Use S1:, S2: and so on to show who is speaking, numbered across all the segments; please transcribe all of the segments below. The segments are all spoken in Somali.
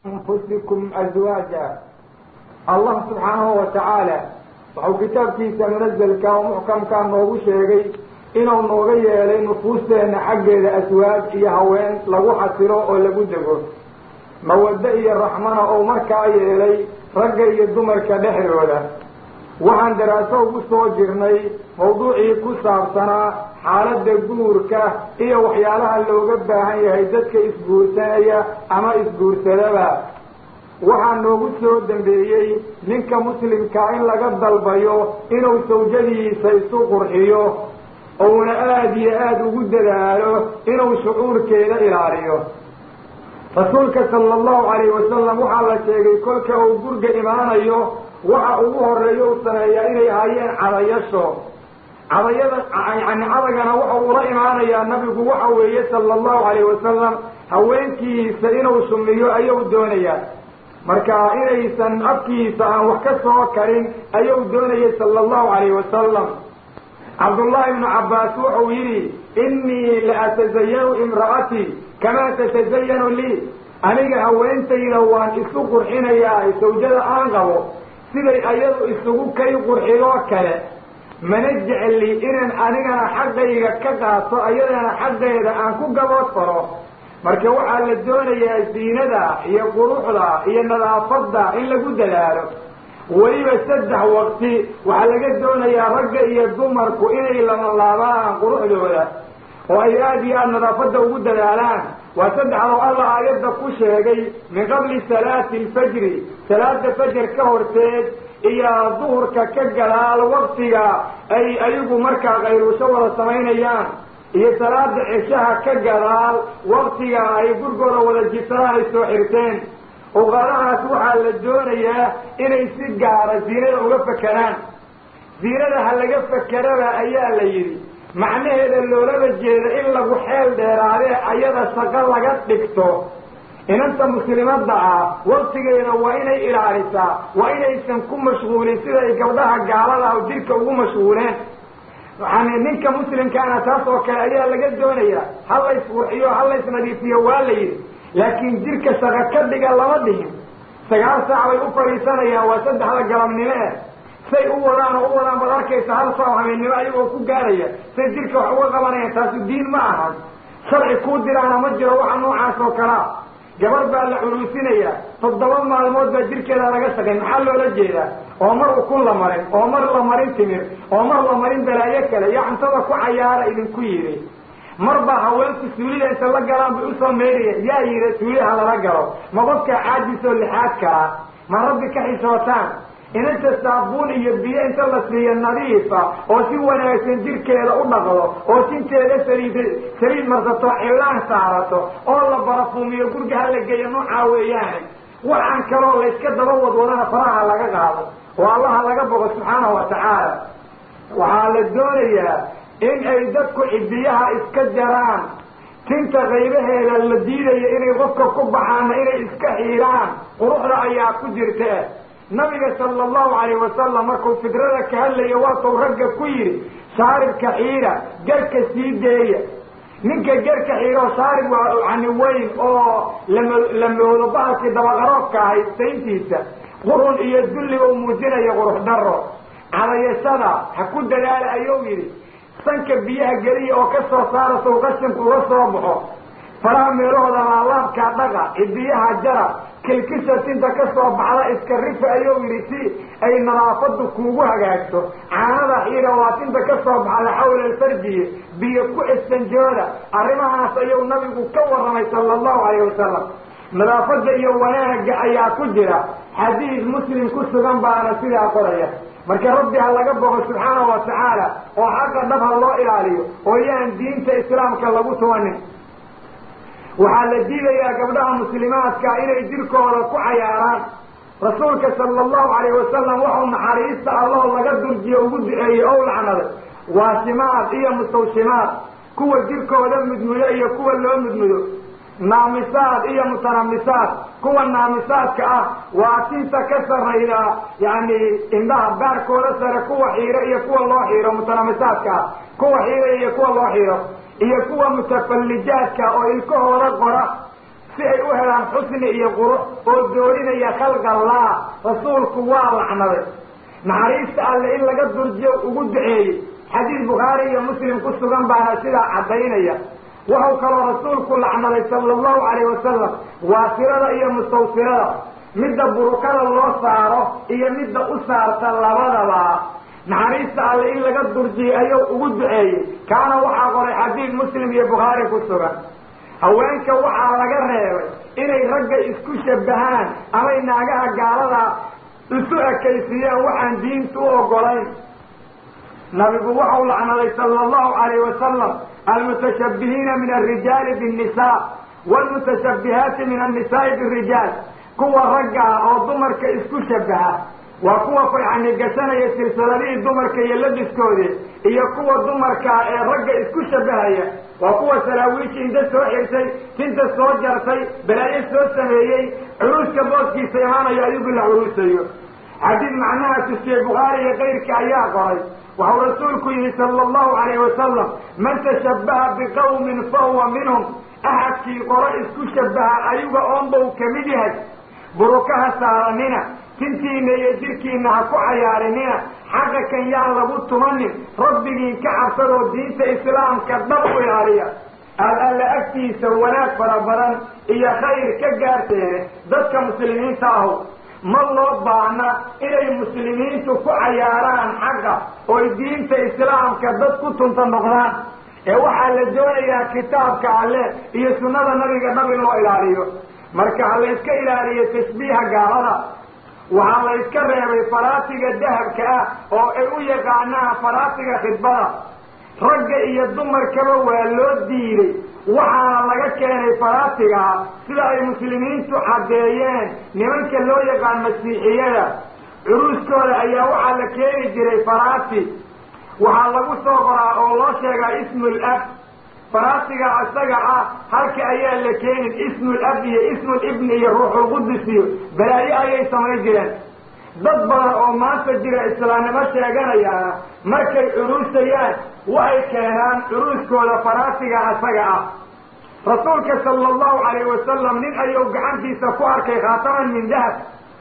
S1: anfusikum azwaaja allah subxaanahu wa tacaala wuxuu kitaabkiisa munazalka oo muxkamkaa noogu sheegay inuu nooga yeelay nufuusteenna xaggeeda aswaaj iyo haween lagu xasilo oo lagu dego mawaddo iyo raxmana oo markaa yeelay ragga iyo dumarka dhexdooda waxaan daraaso ugu soo jirnay mawduucii ku saabsanaa xaaladda guurka iyo waxyaalaha looga baahan yahay dadka isguursanaya ama isguursadaba waxaa noogu soo dambeeyey ninka muslimkaa in laga dalbayo inuu sawjadiisa isu qurxiyo uuna aada iyo aada ugu dadaalo inuu shucuurkeeda ilaaliyo rasuulka sala allahu calayhi wasalam waxaa la sheegay kolka uu gurga imaanayo waxa ugu horeeyo u sameeyaa inay hayeen cadayasho cadayada yani cadagana waxa uula imaanayaa nabigu waxa weeye sala allahu calayhi wasalam haweenkiisa inuu sumiyo ayuu doonayaa marka inaysan afkiisa aan wax ka soo karin ayuu doonayay sala allahu calayhi wasalam cabdullahi ibnu cabbaas wuxuu yidhi innii la atasayanu imra'atii kamaa tatasayanu lii aniga haweentayda waan isu qurxinayaa sawjada aan qabo siday ayadu isugu kay qurxidoo kale mana jecli inaan anigana xaggayga ka qaato ayadana xaggeeda aan ku gabood faro marka waxaa la doonayaa ziinada iyo quruxda iyo nadaafadda in lagu dadaalo weliba saddex waqti waxaa laga doonayaa ragga iyo dumarku inay lamalaabaan quruxdooda oo ay aada iyo aada nadaafadda ugu dadaalaan waa saddexdoo alla aayadda ku sheegay min qabli salaati alfajri salaada fajar ka horteed iyo duhurka ka gadaal waktiga ay ayagu markaa qayruusho wada samaynayaan iyo salaada ceshaha ka gadaal waktiga ay gurgooda wada jiftaan ay soo xirteen uqadahaas waxaa la doonayaa inay si gaara ziinada uga fakeraan ziinada ha laga fakeraba ayaa la yidhi macnaheeda loolaba jeeda in lagu xeel dheeraadee ayada shaqo laga dhigto inanta muslimadda ah waktigeeda waa inay ilaalisaa waa inaysan ku mashquulin siday gabdhaha gaalada ah jidhka ugu mashquuleen yani ninka muslimkaana taas oo kale ayaa laga doonayaa ha lays qurxiyo ha lays nadiifiyo waa la yidhi laakiin jidhka shaqo ka dhiga lama dhihin sagaal saac bay u fadhiisanayaan waa saddexda galabnimo eh say u wadaan oo u wadaan baad arkaysa hal saac habeennimo ayagoo ku gaaraya say jidhka wax uga qabanayaan taasu diin ma ahan sharci kuu diraana ma jiro waxa noocaas oo kalaa gabar baa la culuusinayaa toddoba maalmood baa jirkeeda laga shaqay maxaa loola jeedaa oo mar ukun la marin oo mar la marin timir oo mar la marin balaayo kale iyo cuntada ku cayaara idinku yidhi mar baa haweenku suulida inta la galaan bay usoo meeraya yaa yidhi suuliha lala galo ma qofkaa caajisoo lixaad kalaa ma rabbi ka xishootaan inanta saabuun iyo biyo inta la siiyo nadiifa oo si wanaagsan jirkeeda u dhaqdo oo sinteeda saliid saliid marsato cilaan saarato oo la barafuumiyo gurga ha la geeyo noocaa weeyaane waxaan kaloo layska daba wadwadana faraha laga qaado oo allaha laga bogo subxaanahu wa tacaala waxaa la doonayaa in ay dadku cidiyaha iska jaraan tinta qaybaheeda la diidayo inay qofka ku baxaana inay iska xiiraan quruxda ayaa ku jirta nabiga sala allahu calayh wasalam markuu fidrada ka hadlaya waatuu ragga ku yidhi shaaribka xiira garka sii deeya ninka garka xiiroo shaarib waa yani weyn oo lama la moodo bahalkii dabaqaroobka ahay sayntiisa qurun iyo dulliga uu muujinayo qurux daro cadayashada ha ku dadaala ayuu yidhi sanka biyaha geliya oo ka soo saara sow qashinku uga soo baxo faraha meelahooda laalaabkaa dhaqa cidiyaha jara kilkisha tinta ka soo baxda iska rifa ayuu yidhi si ay nadaafadu kuugu hagaagto caanada xiira waa tinta ka soo baxda xawla alfarjiye biyo ku istanjooda arrimahaas ayuu nabigu ka warramay sala allahu calayh wasalam nadaafada iyo wanaagga ayaa ku jira xadiid muslim ku sugan baana sidaa qoraya marka rabbi ha laga bogo subxaanahu wa tacaala oo xaqa dhab ha loo ilaaliyo oo yaan diinta islaamka lagu tumanin waxaa la diidayaa gabdhaha muslimaadka inay jirkooda ku cayaaraan rasuulka sala allahu calayh wasalam waxau naxariista alloo laga durjiyo ugu duceeyey ow lacnaday waashimaad iyo mustawshimaad kuwa jirkooda mudmudo iyo kuwa loo mudmudo naamisaad iyo mutanamisaad kuwa naamisaadka ah waa tinta ka sarayda yani indhaha baarkooda sare kuwa xiiro iyo kuwa loo xiiro mutanamisaadka ah kuwa xiira iyo kuwa loo xiiro iyo kuwa mutafallijaadka oo ilkahooda qora si si ay u helaan xusni iyo qurux oo doorinaya khalqallah rasuulku waa lacnaday naxariista alle in laga durjiyo ugu duceeyey xadiis bukhaari iyo muslim ku sugan baana sidaa caddaynaya wuxuu kaloo rasuulku lacnaday sala allahu calayh wasalam waasirada iyo mustawsirada midda burukada loo saaro iyo midda u saarta labadaba naxariista alle in laga durjiyey ayuu ugu duceeyey kaana waxaa qoray xadiid muslim iyo bukhaari ku sugan haweenka waxaa laga reebay inay ragga isku shabahaan amay naagaha gaalada isu ekaysiiyaan waxaan diinta u ogolayn nabigu waxau lacnaday sala allahu calayh wasalam almutashabbihiina min alrijaali binnisa waalmutashabbihaati min annisaai birijaal kuwa ragga ah oo dumarka isku shabaha waa kuwa yani gashanaya silsiladihii dumarka iyo labiskoodii iyo kuwa dumarkaa ee ragga isku shabahaya waa kuwa salaawiishi inta soo xirtay tinta soo jartay balaayo soo sameeyey curuuska booskiisa imaanayo ayugu la curuusayo xadiid macnaha tusiye bukhaari iyo kayrka ayaa qoray waxau rasuulku yihi sala allahu calayh wasalam man tashabbaha biqawmin fahuwa minhum axadkii qoro isku shabaha ayuga oonbau kamid yahay burukaha saaranina tintiina iyo jirkiina ha ku cayaarinina xaqa kan yaan lagu tumanin rabbigiin ka cabsadoo diinta islaamka dhab u ilaaliya aad alla agtiisa wanaag fara badan iyo khayr ka gaarteene dadka muslimiinta ahu ma loo baahna inay muslimiintu ku cayaaraan xaqa oy diinta islaamka dad ku tunta noqdaan ee waxaa la doonayaa kitaabka alle iyo sunnada nabiga dhab in loo ilaaliyo marka ha layska ilaaliyo tashbiiha gaalada waxaa layska reebay faraasiga dahabka ah oo ay u yaqaanaan faraasiga khidbada ragga iyo dumarkaba waa loo diiday waxaana laga keenay faraasigaa sida ay muslimiintu caddeeyeen nimanka loo yaqaan masiixiyada curuuskooda ayaa waxaa la keeni jiray faraasi waxaa lagu soo qoraa oo loo sheegaa ismul ab faraasiga isaga ah halka ayaa la keenin ismul ab iyo ismul ibni iyo ruuxulqudus iyo balaayo ayay samayn jireen dad badan oo maanta jira islaamnimo sheeganayaana markay curuusayaan waxay keenaan curuuskooda faraasiga isaga ah rasuulka sala allahu calayh wasalam nin ayuu gacantiisa ku arkay khaataman min dahab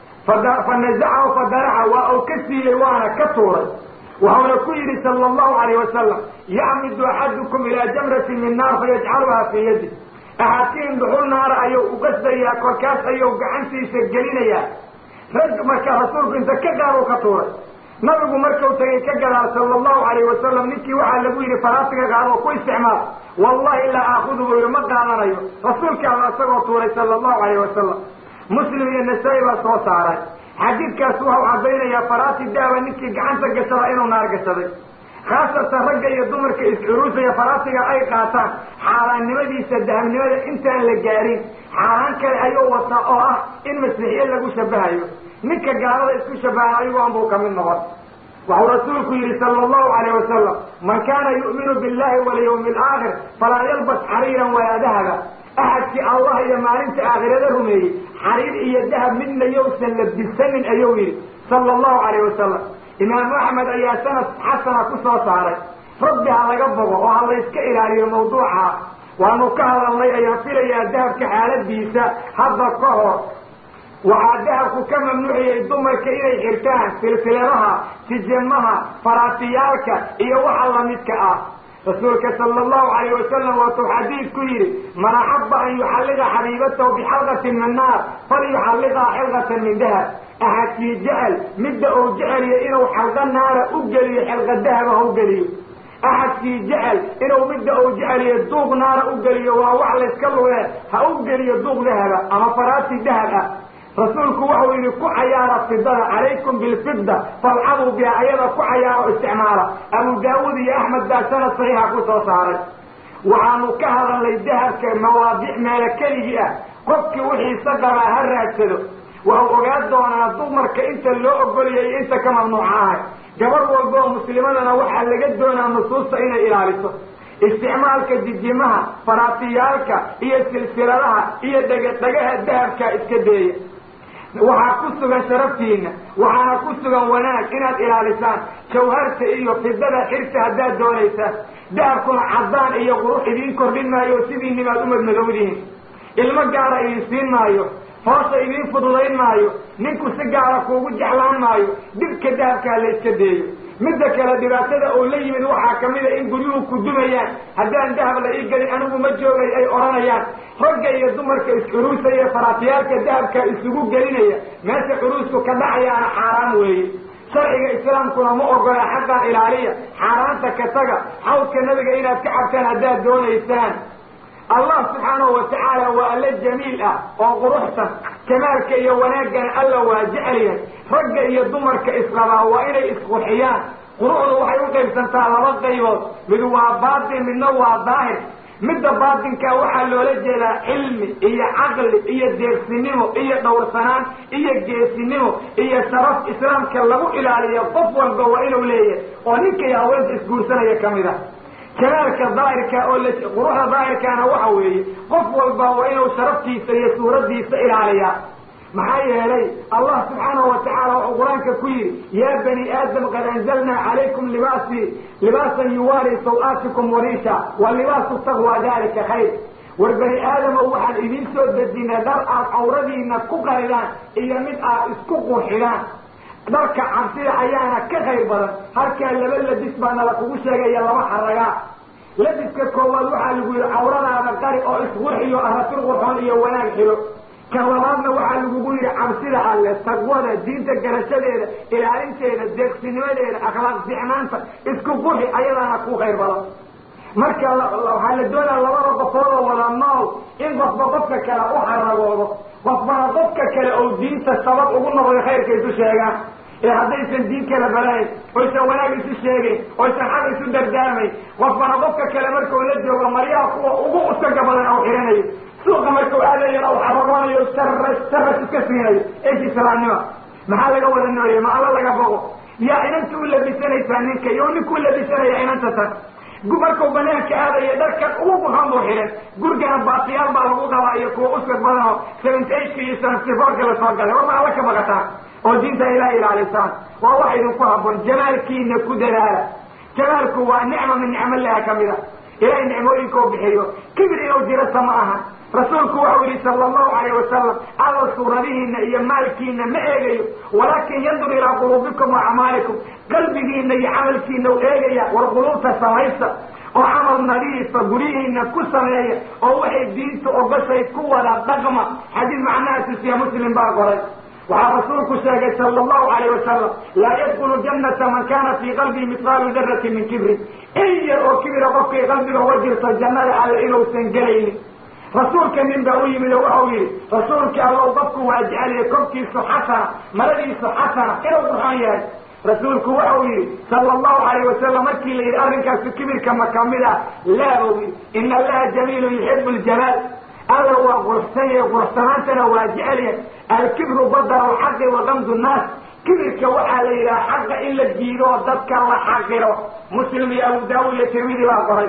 S1: fa nazacahu fadaraca waa uu ka siiyey waana ka tuuray waxauna ku yidhi sala allahu calayh wasalam yacmidu axadukum ilaa jamratin min naar fayajcaluhaa fii yadi axadkiin dhuxul naara ayuu uqasdayaa korkaas ayuu gacantiisa gelinayaa rag marka rasuulku inta ka gaar u ka tuuray nabigu markuu tagay ka gadaal sala allahu calayh wasalam ninkii waxaa lagu yidhi faraasiga qaadoo ku isticmaal wallahi laa aakudu buu yidhi ma qaadanayo rasuulka alla isagoo tuuray sala allahu calayh wasalam muslim iyo nasaa-i baa soo saaray xadiidkaas waxau caddaynayaa faraasi dahaba ninkii gacanta gashada inuu naar gashaday khaasatan ragga iyo dumarka iscuruusaya faraasiga ay qaataan xaaraannimadiisa dahabnimada intaan la gaarin xaaraan kale ayuu wataa oo ah in masiixiye lagu shabahayo ninka gaalada isku shabaha ayugoon buu kamid noqon waxuu rasuulku yidhi sala allahu calayh wasalam man kaana yu'minu billahi walyawmi alaakhir falaa yalbas xariiran walaa dahaba axadkii allah iyo maalinta aakhirada rumeeyey xariir iyo dahab midna yowsan labisanin ayuu yidhi sala allahu calayh wasalam imaamu axmed ayaa sanad xasana ku soo saaray rabbi ha laga bogo oo ha layska ilaaliyo mawduuca waanu ka hadalnay ayaan filayaa dahabka xaaladiisa hadda ka hor waxaa dahabku ka mamnuuciyey dumarka inay xirtaan silsiladaha tijamaha faraasiyaalka iyo waxa lamidka ah rasuulka sala allahu calayh wasalam waatuu xadiid ku yidhi man axaba an yuxalliqa xabiibatahu bixalqatin min naar falyuxalliqaa xilqatan min dahab axadkii jecel midda uu jeceliyo inuu xalqa naara u geliyo xilqa dahaba ha u geliyo axadkii jecel inuu midda uu jeceliyo duuq naara u geliyo waa wax layska lugee ha u geliyo duuq dahaba ama faraasi dahab ah rasuulku waxau yidhi ku cayaara fidada calaykum bilfida falcabuu biha ayada ku cayaaro isticmaala abu daawuud iyo axmed baa sanad saxiixa ku soo saaray waxaanu ka hadalnay dahabka mawaadic meelo keligii ah qofkii wixiisa qabaa ha raagsado waxau ogaan doonaa dumarka inta loo ogoliyay iyo inta ka mamnuuca ahay gabar walba oo muslimadana waxaa laga doonaa nusuusta inay ilaaliso isticmaalka dijimaha faraasiyaalka iyo silsiladaha iyo dhegadhegaha dahabka iska deeya waxaa ku sugan sharaftiina waxaana ku sugan wanaag inaad ilaalisaan jawharta iyo fidada xirta haddaad doonaysaan dahabkuna caddaan iyo qurux idiin kordhin maayo sidiinibaad u madmadowdihin ilmo gaara idin siin maayo hoosha idiin fududayn maayo ninku si gaara kuugu jeclaan maayo dhibka dahabkaa la iska deeyo midda kale dhibaatada oo la yimid waxaa kamid a in guryuhu ku dumayaan haddaan dahab la ii gelin anigu ma joogay ay odhanayaan ragga iyo dumarka is-curuusaya faraatiyaalka dahabka isugu gelinaya meesha curuusku ka dhacayaana xaaraan weeye sharciga islaamkuna ma ogola xaqan ilaaliya xaaraanta ka taga xawdka nabiga inaad ka cabtaan haddaad doonaysaan allah subxaanahu watacaala waa alle jamiil ah oo quruxsan kamaalka iyo wanaaggana alla waa jecelyahay ragga iyo dumarka isqabaa waa inay isqurxiyaan quruxdu waxay u qaybsantaa laba qaybood mid waa baatin midna waa daahir midda baatinkaa waxaa loola jeedaa cilmi iyo caqli iyo deegsinimo iyo dhowrsanaan iyo geesinimo iyo sharaf islaamka lagu ilaaliyo qof walba waa inuu leeyahay oo ninka iyo haweenta isguursanaya kamid a kamaalka daahirka oo la quruxda daahirkaana waxa weeye qof walba waa inuu sharaftiisa iyo suuraddiisa ilaaliyaa maxaa yeelay allah subxaanahu watacaala wuxuu qur-aanka ku yidhi yaa bani aadam qad anzalnaa calaykum libaasi libaasan yuwaari saw-aatikum wariisha wa libaasu taqwa dalika khayr war bani aadamow waxaan idiin soo dejinay dhar aad cawradiina ku qaridaan iyo mid aad isku qurxidaan dharka cabsida ayaana ka khayr badan halkaa laba labis baa nala kugu sheegaya laba xaragaa labiska koowaad waxaa lagu yidhi cawradaada qari oo isqurxiyo aratir qurxoon iyo wanaag xilo kan labaadna waxaa lagugu yidhi cabsida alle taqwada diinta garashadeeda ilaalinteeda deegsinimadeeda akhlaaq ficnaanta isku qurxi ayadaana ku khayr badan marka waxaa la doonaa labada qofoodoo wada nool in qofba qofka kale u xaragoodo qofbana qofka kale oo diinta sabab ugu noqday khayrka isu sheegaan ee haddaysan diin kala balayn oysan wanaag isu sheegayn oysan xaq isu dardaarmayn qofbana qofka kale markuu la joogo maryaha kuwa ugu usaga badan au xihanayo suuqa markuu aadayan au xaragoonayo saras saras iska siinayo esh islaamnima maxaa laga wada nooyay ma alla laga boqo yaa inanta u labisanaysaa ninka iyo ninku u labisanaya inanta tan markuu banaanka aadaya dharkan ugu qurxoon buu xidhan gurigana baatiyaal baa lagu qabaa iyo kuwa usag badan oo seventy eightka iyo seventy fourka lasoo galay war ma alla ka baqataan oo diinta ilaah ilaalisaan waa wax idinku habboon jamaalkiina ku dadaala jamaalku waa nicma min nicmalaha kamid a ilahay nicmooyinka u bixiyo kibir inuu jirata ma aha rasuulku waxau yihi sala allahu alayh wasalam alla suuradihiina iyo maalkiina ma eegayo walaakin yandur ilaa quluubikum wa acmaalikum qalbigiina iyo camalkiina u eegaya war quluubta samaysta oo camal nadiifa guryihiina ku sameeya oo waxay diinta ogoshay ku wada dhaqma xadiis macnaha tusiya muslim baa qoray waxaa rasuulku sheegay sala allahu alayh wasalam laa yadkulu jannata man kana fii qalbihi mithqaalu darati min kibrin in yar oo kibira qofkay qalbiga uga jirto jannada alle inuusan gelaynin rasuulka nin baa u yimid oo waxau yihi rasuulkii allow qofku waa jeceliya korkiisu xasana maradiisu xasana inuu qurxoon yahay rasuulku waxau yihi sala allahu alayh wasalam markii la yidhi arrinkaasu kibirka ma kamid ah laa buu yidhi ina allaha jamiilun yuxibu ljamaal alla waa quruxsan yahay quruxsanaantana waa jecelyahay alkibru badar alxaqi wa gamdu nnaas kibirka waxaa la yidhaha xaqa in la diido oo dadka la xaqiro muslim iyo abu daawud iyo tirmidi baa qoray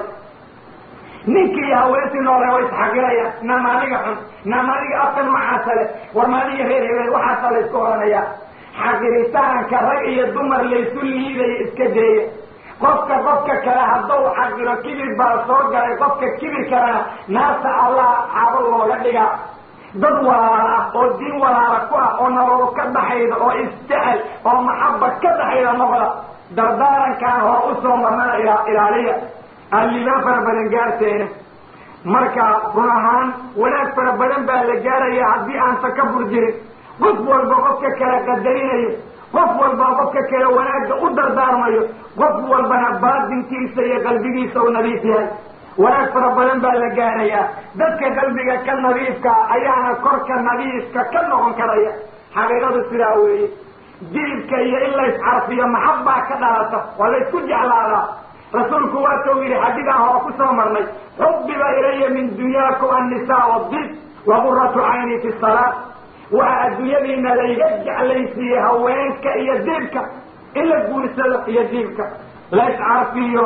S1: ninkii iyo haweentii noole way isxaqirayaan naam adiga xun naam adiga afkan macaasa le war maadiga reer hebeel waxaasa la isku odhanaya xaqiritaanka rag iyo dumar laysu liidaya iska deeya qofka qofka kale haddau xaqiro kibir baa soo galay qofka kibir kalena naarta allah xaabo looga dhigaa dad walaala ah oo diin walaala ku ah oo nololo ka dhaxayda oo isjecel oo maxaba ka dhaxayda noqda dardaarankaan hor usoo marnana ilaaliya allibaan fara badan gaarteena marka run ahaan wanaag fara badan baa la gaaraya haddii aan takabur jirin qof walba qofka kale qadarinayo qof walba qofka kale wanaagga u dardaarmayo qof walbana baatinkiisa iyo qalbigiisa u nadiif yahay wanaag fara badan baa la gaarayaa dadka qalbiga ka nadiifka ayaana korka nadiifka ka noqon karaya xaqiiqadu sidaa weeye dilibka iyo in la iscarfiyo maxabbaa ka dhalata waa la ysku jeclaadaa rasuulku waatuu yidhi xadiidaan hore ku soo marnay xubbiba ilaya min dunyaakum annisaa wadib wa quratu cayni fi salaa waxaa adduunyadiina layga jeclaysiiyey haweenka iyo diibka in la guursado iyo diibka la iscarfiyo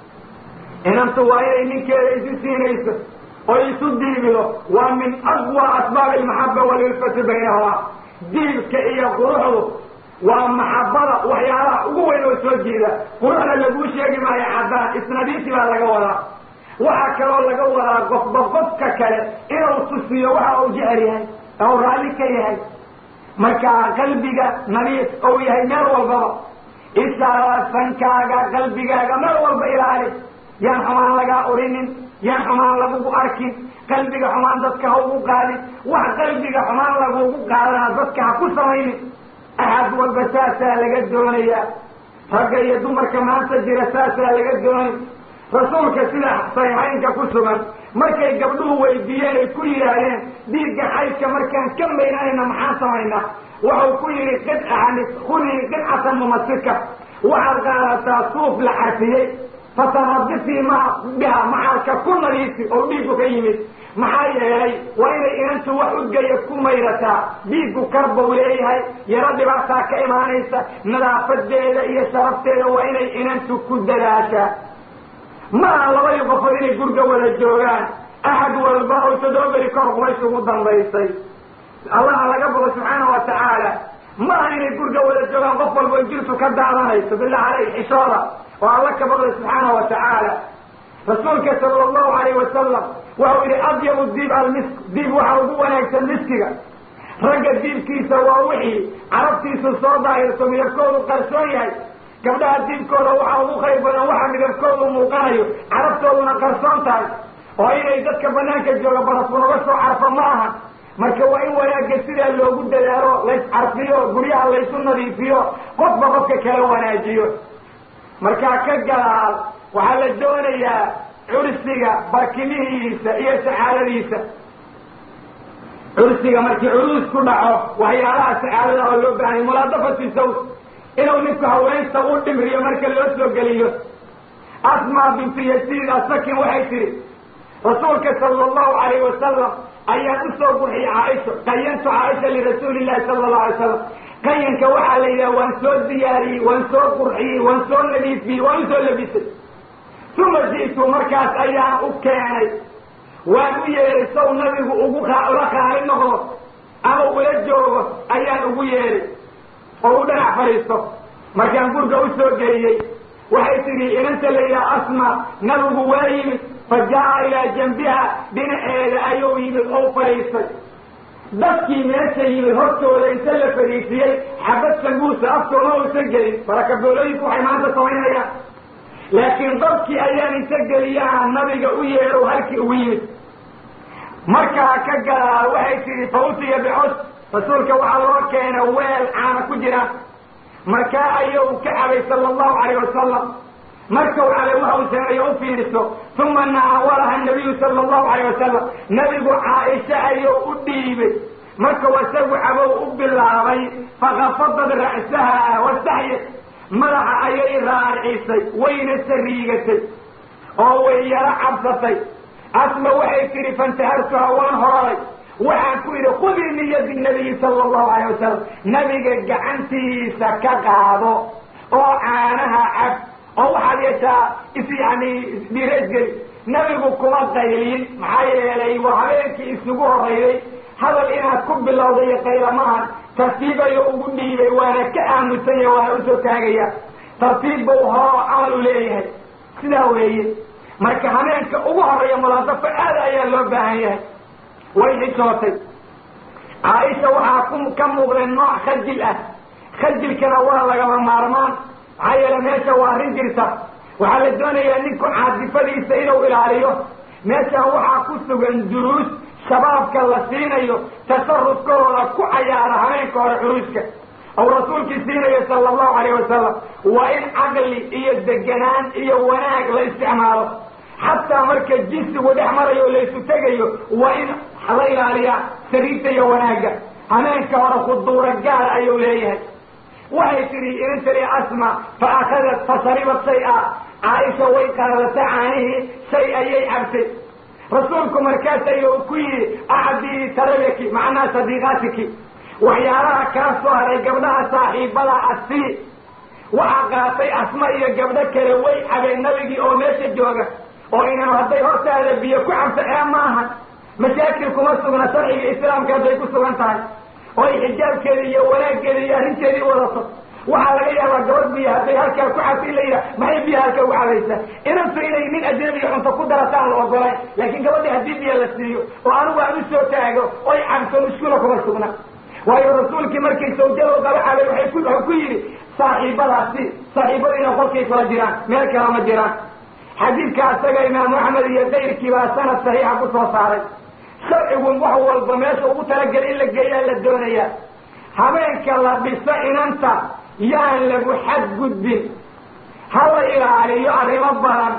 S1: inantu waa inay ninkeeda isu siinayso oo isu diibido waa min aqwa asbaab almaxaba walilfati baynahuma diibka iyo quruxdu waa maxabada waxyaalaha ugu weyn oo soo jiida quruxda laguu sheegi maayo caddaan isnadiisi baa laga wadaa waxaa kaloo laga wadaa qofba qofka kale inuu tusiyo waxa uu jecel yahay oo raalli ka yahay markaa qalbiga nadiif ou yahay meel walbaba ishaa sankaaga qalbigaaga meel walba ilaali yaan xumaan lagaa urinin yaan xumaan lagugu arkin qalbiga xumaan dadka ha ugu qaadin wax qalbiga xumaan lagugu qaadana dadka ha ku samaynin axad walba saasaa laga doonayaa ragga iyo dumarka maanta jira saasaa laga doonay rasuulka sida saxiixaynka ku sugan markay gabdhuhu weydiiyeen ay ku yidhaahdeen dhiigga xaydka markaan ka maynanayna maxaan samaynaa waxau ku yidhi qidcani khudii qidcatan mumasika waxaad qaadataa suuf la xarfiyey fatanadifii ma biha maxalka ku nadiifi oo dhiiggu ka yimid maxaa yeelay waa inay inantu wax udgaya ku mayrataa dhiiggu karbau leeyahay yaro dhibaataa ka imaanaysa nadaafadeeda iyo sharafteeda waa inay inantu ku dadaashaa ma aha labadii qofood inay gurga wada joogaan axad walba oo toddoba beri kor qubays ugu dambaysay allaha laga bogo subxaana wa tacaala ma aha inay gurga wada joogaan qof walba o jirtu ka daadanayso billah caleyh xishooda oo alla ka boqday subxaana wa tacaala rasuulka sala allahu alayh wasalam waxau yidhi adyabu diib almisk diib waxa ugu wanaagsan miskiga ragga diibkiisa waa wixii carabtiisu soo daahirto midabkoodu qarsoon yahay gabdhaha diibkooda waxaa ugu khayr badan waxa midabkoodu muuqanayo carabtooduna qarsoon tahay oo inay dadka banaanka jooga barafku naga soo carfo ma aha marka waa in wanaagga sidaa loogu dadaalo lays carfiyo guryaha laysu nadiifiyo qofba qofka kala wanaajiyo markaa ka gadaal waxaa la doonayaa cursiga barkimihiisa iyo saxaaladiisa cursiga markii curuus ku dhaco waxyaalaha saxaalada oo loo baahanya mulaadafati saws inuu ninku haweenta u dhimriyo marka loo soo geliyo asma bintu yasiid asakin waxay tihi rasuulka sala allahu alayh wasalam ayaan usoo qurxiyey caaisha qayantu caaisha lirasuuli llahi sala allahu alay slam qayanka waxaa la yidhaha waan soo diyaariyey waan soo qurxiyey waan soo nadiifiyey waan usoo labisay uma ji'tu markaas ayaan u keenay waan u yeeray saw nabigu ugu ula qaali noqdo ama ula joogo ayaan ugu yeeray oo u dhanac fadhiisto markaan gurga u soo geliyey waxay tidhi inanta la yidhaha asma nabigu waa yimid fa jaa ilaa janbiha dhinaceeda ayuu yimid oo fadhiistay dadkii meesha yimid hortooda inta la fadhiisiyey xabad sanguusa aftooma uusan gelin barakaboolooyinku waxay maanta samaynayaan laakiin dadkii ayaan inta geliyaha nabiga u yeerow halkii ugu yimid markaa ka gadaa waxay tidhi fa utiya bicos rasuulka waxaa loo keena weel caana ku jira markaa ayuu ka cabay sala allahu calayh wasalam markau cabay waxa uu sameeyo u fiiriso uma naawalaha nabiyu sala allahu calayh wasalam nabigu caaisha ayuu u dhiibay markau isagu cabow u bilaabay fakafadad ra'saha wastaxyad madaxa ayay raarcisay wayna sariigatay oo way yaro cabsatay asma waxay tidhi fantahartuha waan horaday waxaan ku yidhi khudii min yadi nabiyi sala allahu alayh wasalam nabiga gacantiisa ka qaado oo caanaha cab oo waxaad yeeshaa is yani dhireesgeli nabigu kuma qayliyin maxaa yeelay waa habeenkii isugu horreeyey hadal inaad ku bilowda iyo qayla maahan tartiibayo ugu dhiibay waana ka aamusanya waana usoo taagaya tartiib bau hoo camal u leeyahay sidaa weeye marka habeenka ugu horreeya mulaadafo aada ayaa loo baahan yahay way xishootay caaisha waxaa ku ka muuqday nooc khajil ah khajilkana waa lagama maarmaan maxaa yeele meesha waa arrin jirta waxaa la doonayaa ninku caadifadiisa inuu ilaaliyo meeshan waxaa ku sugan duruus shabaabka la siinayo tasarufkooda ku cayaara habeenka hore curuuska ou rasuulkii siinayo sala allahu alayh wasalam waa in caqli iyo deganaan iyo wanaag la isticmaalo xataa marka jinsigu dhex marayo o laysu tegayo waa in la ilaaliyaa sariirta iyo wanaagga habeenka hore khuduura gaar ayuu leeyahay waxay tidhi inantali asma fa akadat fa sharibat shay-a caaisha way qaadatay caanihii shay ayay cabtay rasuulku markaas ayuu ku yidhi acdii tarabaki macnaa sadiiqaatiki waxyaalaha kaa soo haray gabdhaha saaxiibada asii waxaa qaatay asma iyo gabdho kale way cabeen nabigii oo meesha jooga oo inanu hadday hortaada biyo ku cabto ee maaha mashaakil kuma sugna sharciga islaamka hadday ku sugan tahay oo ay xijaabkeeda iyo wanaaggeeda iyo arrinteedii wadato waxaa laga yaabaa gabadh biyo hadday halkaa ku cabta in la yidhaha maxay biyo halkaa ugu cabaysaa inantu inay nin ajnabiga cunto ku darataan la ogolayn laakiin gabadhii haddii biyo la siiyo oo anigu aan u soo taago oy cabto mushkula kuma sugna waayo rasuulkii markay sawjadoo daba cabay waay ku wuxuu ku yidhi saaxiibadaasi saaxiibadiina qolkay kula jiraan meel kale ma jiraan xadiidka asaga imaamu axmed iyo kayrkii baa sanad saxiixa ku soo saaray sharcigu wax walba meesha ugu talageli in la geeyaa la doonaya habeenka la dhiso inanta yaan lagu xadgudbin ha la ilaaliyo arrimo badan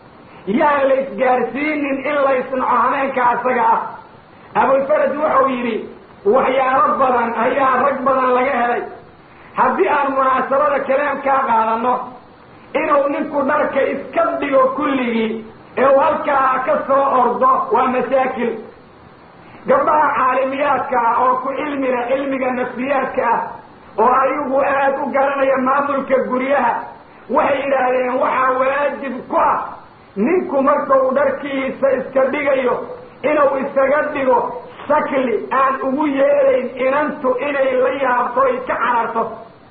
S1: yaan la isgaarsiinin in la isnaco habeenka asaga ah abulfaraj wuxuu yidhi waxyaalo badan ayaa rag badan laga helay haddii aan munaasabada kalaamkaa qaadano inuu ninku dharka iska dhigo kulligii ee uu halkaa ka soo ordo waa masaakil gabdhaha caalimiyaadka ah oo ku cilmila cilmiga nafsiyaadka ah oo ayagu aad u garanaya maamulka guryaha waxay yidhaahdeen waxaa waajib ku ah ninku marka uu dharkiisa iska dhigayo inuu isaga dhigo shakli aan ugu yeelayn inantu inay la yaabto ay ka cararto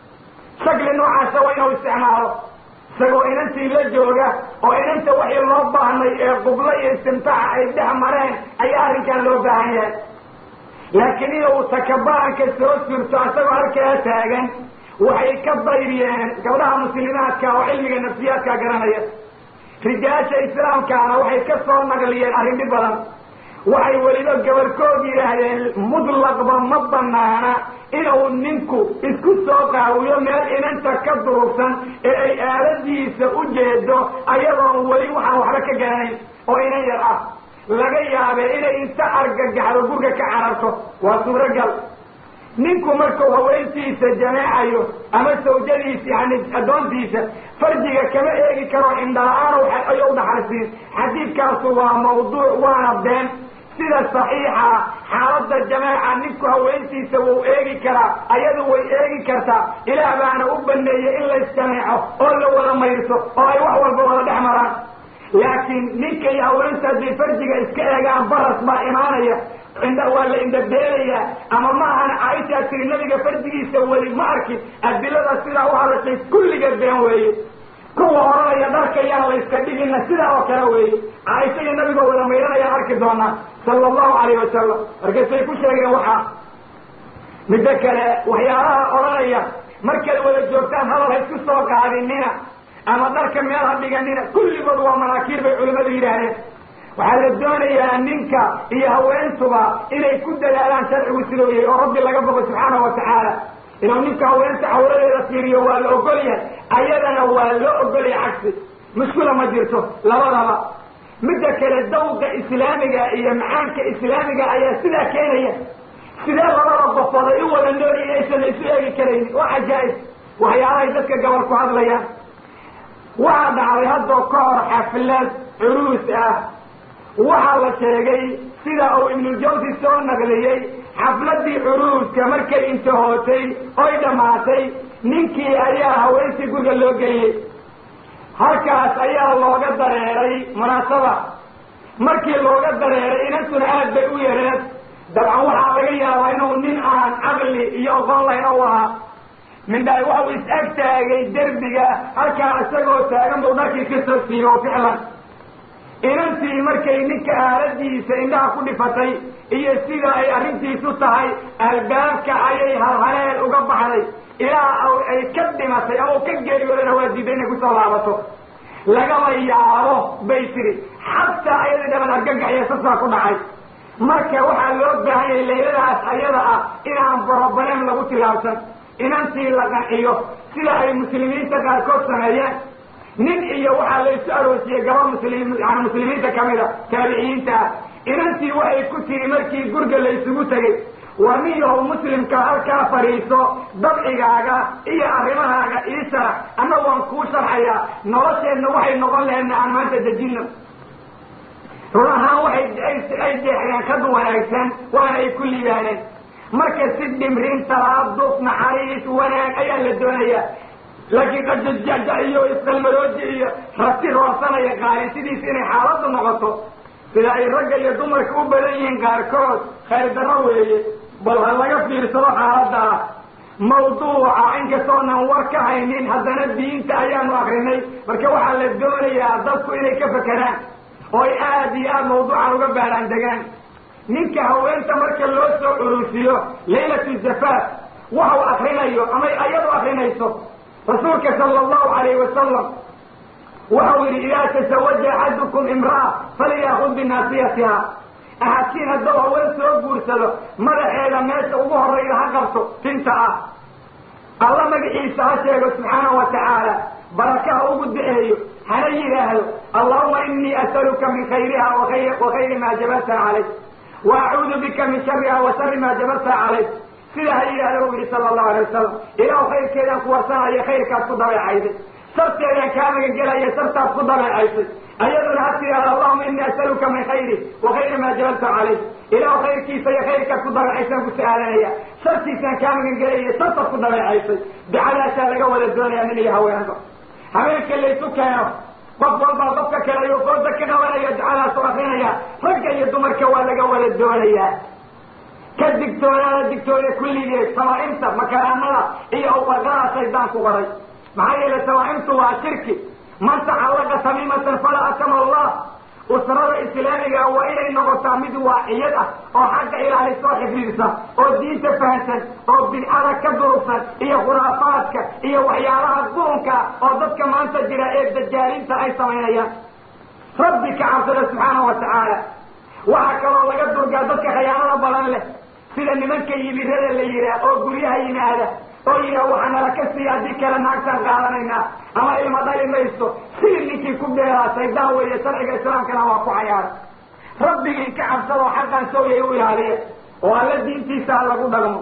S1: shakli noocaasa waa inuu isticmaalo isagoo inantii la jooga oo inanta waxii loo baahnay ee qublo iyo istimtaaca ay dhex mareen ayaa arrinkan loo baahan yahay laakiin inuu takabaanka soo surto isagoo halkaa taagan waxay ka bayriyeen gabdhaha muslimaadka oo cilmiga nafsiyaadka garanaya rijaasha islaamkaana waxay ka soo naqliyeen arrin dhib badan waxay weliba gabarkood yidhaahdeen mutlaqba ma banaana inuu ninku isku soo qaawiyo meel inanta ka durugsan ee ay aaladiisa u jeedo ayadoon weli waxaan waxba ka garanayn oo inan yar ah laga yaabee inay inta argagaxdo gurga ka cararto waa suuragal ninku markuu haweentiisa jameecayo ama sawjadiisa yani addoontiisa farjiga kama eegi karo indhala-aan ayo u dhaxalsiin xadiidkaasu waa mawduuc waana been sida saxiixa xaaladda jameeca ninku haweentiisa wuu eegi karaa ayadu way eegi kartaa ilaah baana u baneeyey in laysjameeco oo la wada mayrso oo ay wax walba wada dhex maraan laakiin ninka iyo haweenta haddii farjiga iska eegaan baras baa imaanaya indha waa la indhabeelayaa ama ma ahana caaishaa tiri nabiga farjigiisa weli ma arkin adilada sidaa u hadashay kulliga been weeye kuwa oranaya dharka yaan la yska dhigina sidaa oo kale weeye caaisha iyo nabigoo wada mayranayaan arki doonaa sala allahu calayh wasalam markaasay ku sheegeen waxaa middo kale waxyaalaha odhanaya markaad wada joogtaan hadal ha isku soo qaadinina ama dharka meel ha dhiganina kulligood waa manaakiir bay culimmadu yidhaahdeen waxaa la doonayaa ninka iyo haweentuba inay ku dadaalaan sharcigu siduu yahay oo rabbi laga bogo subxaanahu watacaala inuu ninka haweenta cawradeeda fiiriyo waa la ogol yahay ayadana waa loo ogolyahay cagsi mushkula ma jirto labadaba midda kale dawqa islaamiga iyo macaanka islaamiga ayaa sidaa keenaya sidee labada qofood ay u wada nool inaysan isu eegi karaynin waa cajaa'ib waxyaalahay dadka gabal ku hadlayaan waxaa dhacday haddoo ka hor xaflad curuus ah waxaa la sheegay sida uu ibnuljawsi soo naqliyey xafladii curuuska markay intahootay oy dhammaatay ninkii ayaa haweentii guriga loo geliyey halkaas ayaa looga dareeray munaasaba markii looga dareeray inantuna aad bay u yareed dabcan waxaa laga yaabaa inuu nin aan caqli iyo oqon layn u ahaa mindhaay waxau is-ag taagay derbiga halkaa isagoo taagan buu dharkii ka soo siiyey oo ficlan inantii markay ninka aaladiisa indhaha ku dhifatay iyo sida ay arrintiisu tahay albaabka ayay halhaleel uga baxday ilaa ay ka dhimatay ama u ka geeriyoodana waa diiday inay kusoo laabato lagama yaabo bay tiri xataa ayadii dhaban argagaxiyo sasaa ku dhacay marka waxaa loo baahan yahay layladaas ayada ah inaan borobaneem lagu tilaabsan inantii la qanciyo sida ay muslimiinta qaarkood sameeyeen nin iyo waxaa laysu aroosiyey gabar muslim yani muslimiinta kamida taabiciyiinta ah inantii waxay ku tiri markii gurga laysugu tegay war nin yahow muslimka halkaa fadhiiso dabcigaaga iyo arrimahaaga ii sharax anna waan kuu sharxayaa nolosheenna waxay noqon laheedna aan maanta dejino run ahaan waxay ay jeexdeen kad wanaagsan waana ay ku liibaaneen marka si dhimrin talaaduf naxariis wanaag ayaa la doonayaa laakiin qajajaja iyo isqalmarooji iyo rati roorsanaya qaari sidiis inay xaaladdu noqoto sida ay ragga iyo dumarka u badan yihiin qaarkood khayr darro weeye bal ha laga fiirsado xaaladda ah mawduuca inkastoonan war ka haynin haddana diinta ayaanu akrinay marka waxaa la doonayaa dadku inay ka fekeraan oo ay aada iyo aada mawduucan uga baaraan degaan ninka haweenta marka loo soo urusiyo laylatu zafaaf waxau akrinayo ama ayadu akrinayso rasuulka sala allahu calayhi wasalam waxau yidhi idaa tasawaja axadukum imra'a falyakud binaasiyatiha ahadkiin hadduu haween soo guursado madaxeeda meesha ugu horrayda ha qabto tinta ah alla magaciisa ha sheego subxaanahu wa tacaala baraka ha ugu daceeyo hana yidhaahdo allahuma inii asaluka min khayriha wa khayri maa jabalta calayh wa acuudu bika min shariha wa shari maa jabalta calayh sida ha yidhahdo u yihi sala allahu alay wasalam ilaah khayrkeedaan kuwarsanaya khayrkaas ku dabeecayday sarteedaan kaa magangelaya sartaas ku dabeecaysay ayaduna ha tidhahdo allahuma inii asaluka min khayri wa khayri maa jabalta calayh ilaah khayrkiisa iyo khayrkaas ku dabeecaysaan ku su-aalanaya shartiisaan kaa magangelaya sartaas ku dabeecaysay dacadaasaa laga wada doonaya nin iyo haweenba habeenka laysu keeno qof walbaa qofka kale ayuu fooda ka qabanaya dacadaas u akrinaya ragga iyo dumarka waa laga wada doonayaa ka digtoonaada digtoona kulligeed samaaimta makaraamada iyo awqarqada shaydaan ku qoray maxaa yeele samaaimtu waa shirki man tacallaqa tamiimatan falaa atama allah usrada islaamiga waa inay noqotaa mid waaciyad ah oo xagga ilaalisoo xifdidsa oo diinta fahansan oo bidcada ka durugsan iyo khuraafaadka iyo waxyaalaha qurunka oo dadka maanta jira ee dajaalinta ay samaynayaan rabbi ka cabsada subxaanahu wa tacaala waxaa kaloo laga durgaa dadka khayaanada badan leh sida nimanka yibirada la yidhaah oo guryaha yimaada oo yidhaah waxaa nala ka siiya haddii kale naagtaan qaadanaynaa ama ilma dhali mayso sidii ninkii ku beeraa shaydaan weeye sharciga islaamkana waa ku cayaara rabbigii ka cabsadoo xaqan sooyay u ilaaliya oo alla diintiisa ha lagu dhagmo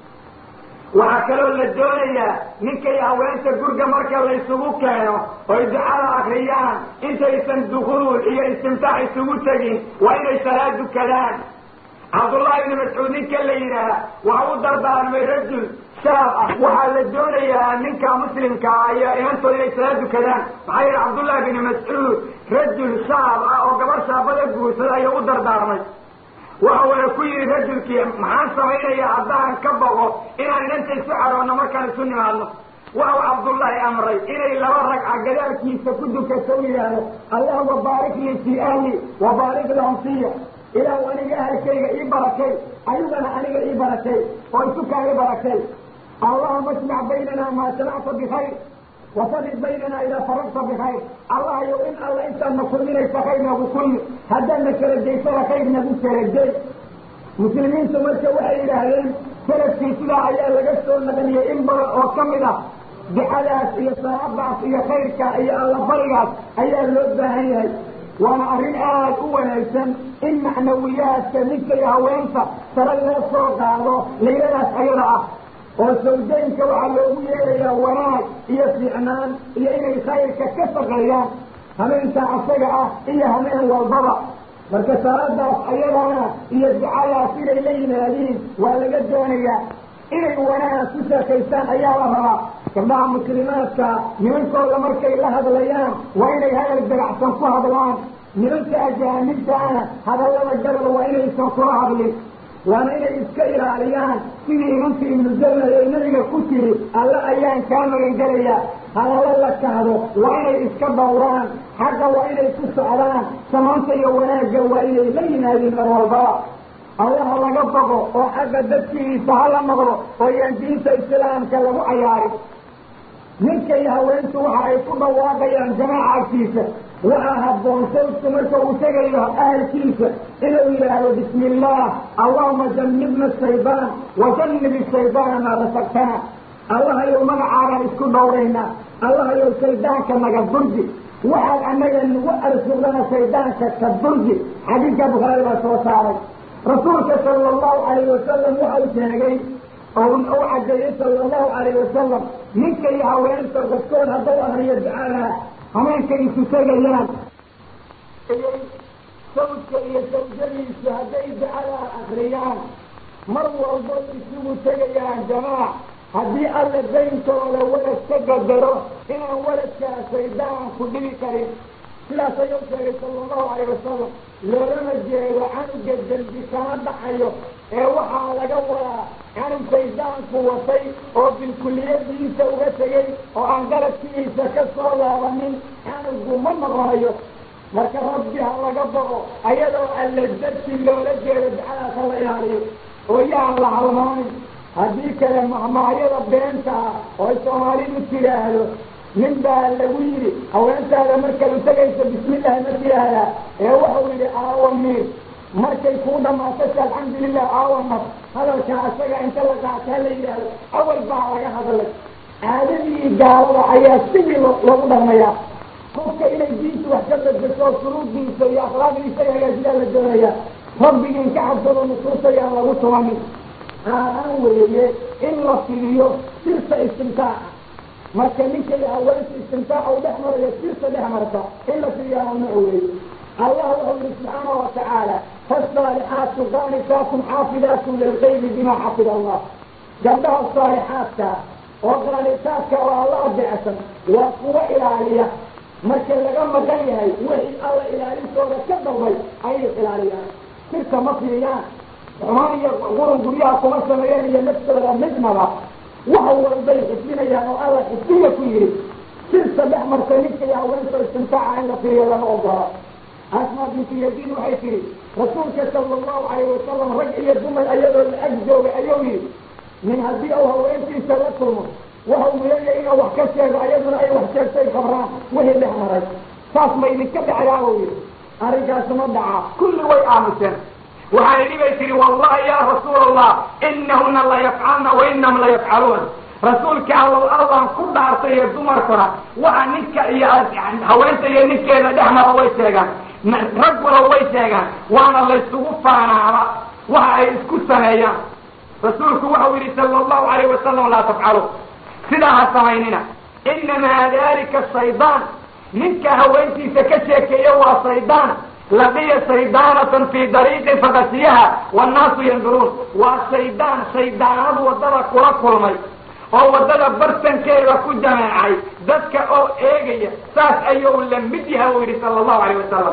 S1: waxaa kaloo la doonayaa ninkay haweenta gurga marka laysugu keeno oy ducada akriyaan intaysan dukuul iyo istimtaax isugu tegin waa inay salaad dukadaan cabdullahi ibni mascuud ninka la yidhaaha waxa u dardaarmay rajul shaab ah waxaa la doonayaa ninka muslimka ah iyo inantooda inay salaad dukadaan maxaa yeele cabdullahi bni mascuud rajul shaab ah oo gabar shaabada guursada ayuu u dardaarmay waxa waya ku yidhi rajulkii maxaan samaynaya haddaan ka boqo inaan inanta isu caroonno markaan isu nimaadno waxau cabdullaahi amray inay laba ragca gadaalkiisa ku dukato u yidhaahdo allahuma baarik lii fii ahli wa baarik lahum fiya ilaahu aniga ahalkayga ii barakay ayugana aniga ii barakay oo isu kaaga barakay allahuma ajmac baynana maa jamacta bikayr wasadid baynana idaa faragta bikayr allahayow in alla intaadna kulminaysa khayr nagu kulmi haddaadna kala jaysada khayr nagu kala jay muslimiintu marka waxay yidhaahdeen salafkii sidaa ayaa laga soo naqliyey in badan oo ka mid ah ducadaas iyo salaadaas iyo khayrka iyo allabarigaas ayaa loo baahan yahay waana arrin aad u wanaagsan in macnawiyaadka ninka iyo haweenta sare loo soo qaado layladaas ayada ah oo sawjaynka waxaa loogu yeerayaa wanaag iyo fiicnaan iyo inay khayrka ka shaqeeyaan hameenka asaga ah iyo hameen walbaba marka salaadaas ayadana iyo ducadaas inay la yimaadiin waa laga doonayaa inay wanaag ku sheekaystaan ayaa la rabaa gabdhaha muslimaadka nimankooda markay la hadlayaan waa inay hadal dabacsan ku hadlaan nimanka ajaanibtaana hadallada gabal waa inaysan kula hadlin waana inay iska ilaaliyaan sidii imanka ibnu jalla ee nabiga ku tiri alle ayaan kaa magangelaya hadallo la kahdo waa inay iska dhowraan xagga waa inay ku socdaan samaanta iyo wanaagga waa inay la yimaadiin mar walbaba allaha laga boqo oo xagga dadkiisa hala noqdo oo yaan diinta islaamka lagu cayaarin ninka iyo haweentu waxa ay ku dhawaaqayaan jamaaca agtiisa waxaa habboon sawdku marka uu tegayo ahalkiisa inuu yidhaahdo bismi illah allahuma jannibna shaydaan wa jannibi shaydaana maa rasaqtana allahayow magacaagaan isku dhowraynaa allahayow shaydaanka naga durji waxaad annaga nagu arsuqdana shaydaanka ka durji xadiidka bukhaari baa soo saaray rasuulka sala allahu calayh wasalam waxau sheegay oo u cadeeyey sala allahu calayh wasalam ninka iyo haweenta qofkood haddau ahriyo ducada hameenka isu tegayaan sawdka iyo sawjadiisu hadday ducadaa akriyaan mar walba isugu tegayaan jamaac haddii alla dayntooda walad ka gadaro inaan waladkaa shaydaan ku dhibi karin sidaas ayuu sheegay sala allahu calayh wasalam loolama jeedo canuga dembi kama dhacayo ee waxaa laga wadaa canug shaydaanku watay oo bilkuliyadiisa uga tegey oo aan galadkiisa ka soo laabanin canugu ma noqonayo marka rabbi ha laga boqo ayadoo alla darsi loola jeedo ducadaas ha la ilaaliyo oo yaan la halmaanin haddii kale mahmaahyada beenta ah oo ay soomaalidu tidhaahdo nin baa lagu yidhi haweentaada markaad u tegayso bismillahi ma tidhaahdaa ee wuxuu yidhi aawa miir markay kuu dhamaato si alxamdulilah aawa mar hadalkaa isaga inta la qaata la yidhaahdo awal baa laga hadlay caadadii gaalada ayaa sidii loogu dhaqmayaa qofka inay diinta wax ka bedesho suluudiisa iyo akhlaaqdiisa hagaajiyaa la doonayaa rabbigii ka cabsado nusuustayaan lagu tumanin aaan weeye in la fidiyo sirta istimtaaca marka ninka iyo haweenta istimtaaca u dhex marayo sirta dhex marta in la fidiyo mamnuuc weeye allah wuxuu yihi subxaana wa tacaala faasaalixaatu qaanitaatun xaafidaatun lilqaybi bima xafida allah gabdhaha saalixaadka oo qaanitaadka oo alla adeecsan waa kuwa ilaaliya marka laga maqan yahay wixii alla ilaalintooda ka dalbay ayay ilaaliyaan sirka ma fidiyaan xumaan iyo qurun guryaha kuma sameeyeen iyo naftooda midnaba wax walbay xifdinayaan oo alla xifdiya ku yidhi sirta dhex marta ninka iyo haweenta istimtaaca in la fidiyo lama ogola asmaa bintu yaziid waxay tihi rasuulka sala allahu calayh wasalam rag iyo dumar ayadoo la ag joogay ayuu yidhi min haddii uu haweentiisa la kulmo waxau muleeya inuu wax ka sheego ayaduna ay wax sheegtay kabraan wixii dhex maray saas ma idinka dhacdaabuu yidhi arrinkaasi ma dhaca kulli way aamuseen waxaa idhi bay tihi wallahi ya rasuul allah inahuna la yafcalna wa inahum la yafcaluun rasuulka allow allaan ku dhaartay iyo dumarkuna waxa ninka iyo haweenta iyo ninkeeda dhex mara way sheegaan rag wala way sheegaan waana laysugu faanaaba waxa ay isku sameeyaan rasuulku waxau yidhi sala allahu alayh wasalam laa tafcalu sidaa ha samaynina inamaa dalika shaydaan ninka haweentiisa ka sheekeeya waa shaydaan laqiya shaydaanatan fii dariiqin fakasiyaha wannaasu yanduruun waa shaydaan shaydaanadu waddada kula kulmay oo waddada bartankeeda ku jameecay dadka oo eegaya saas ayuu la mid yahay uu yidhi sala allahu alayh wasalam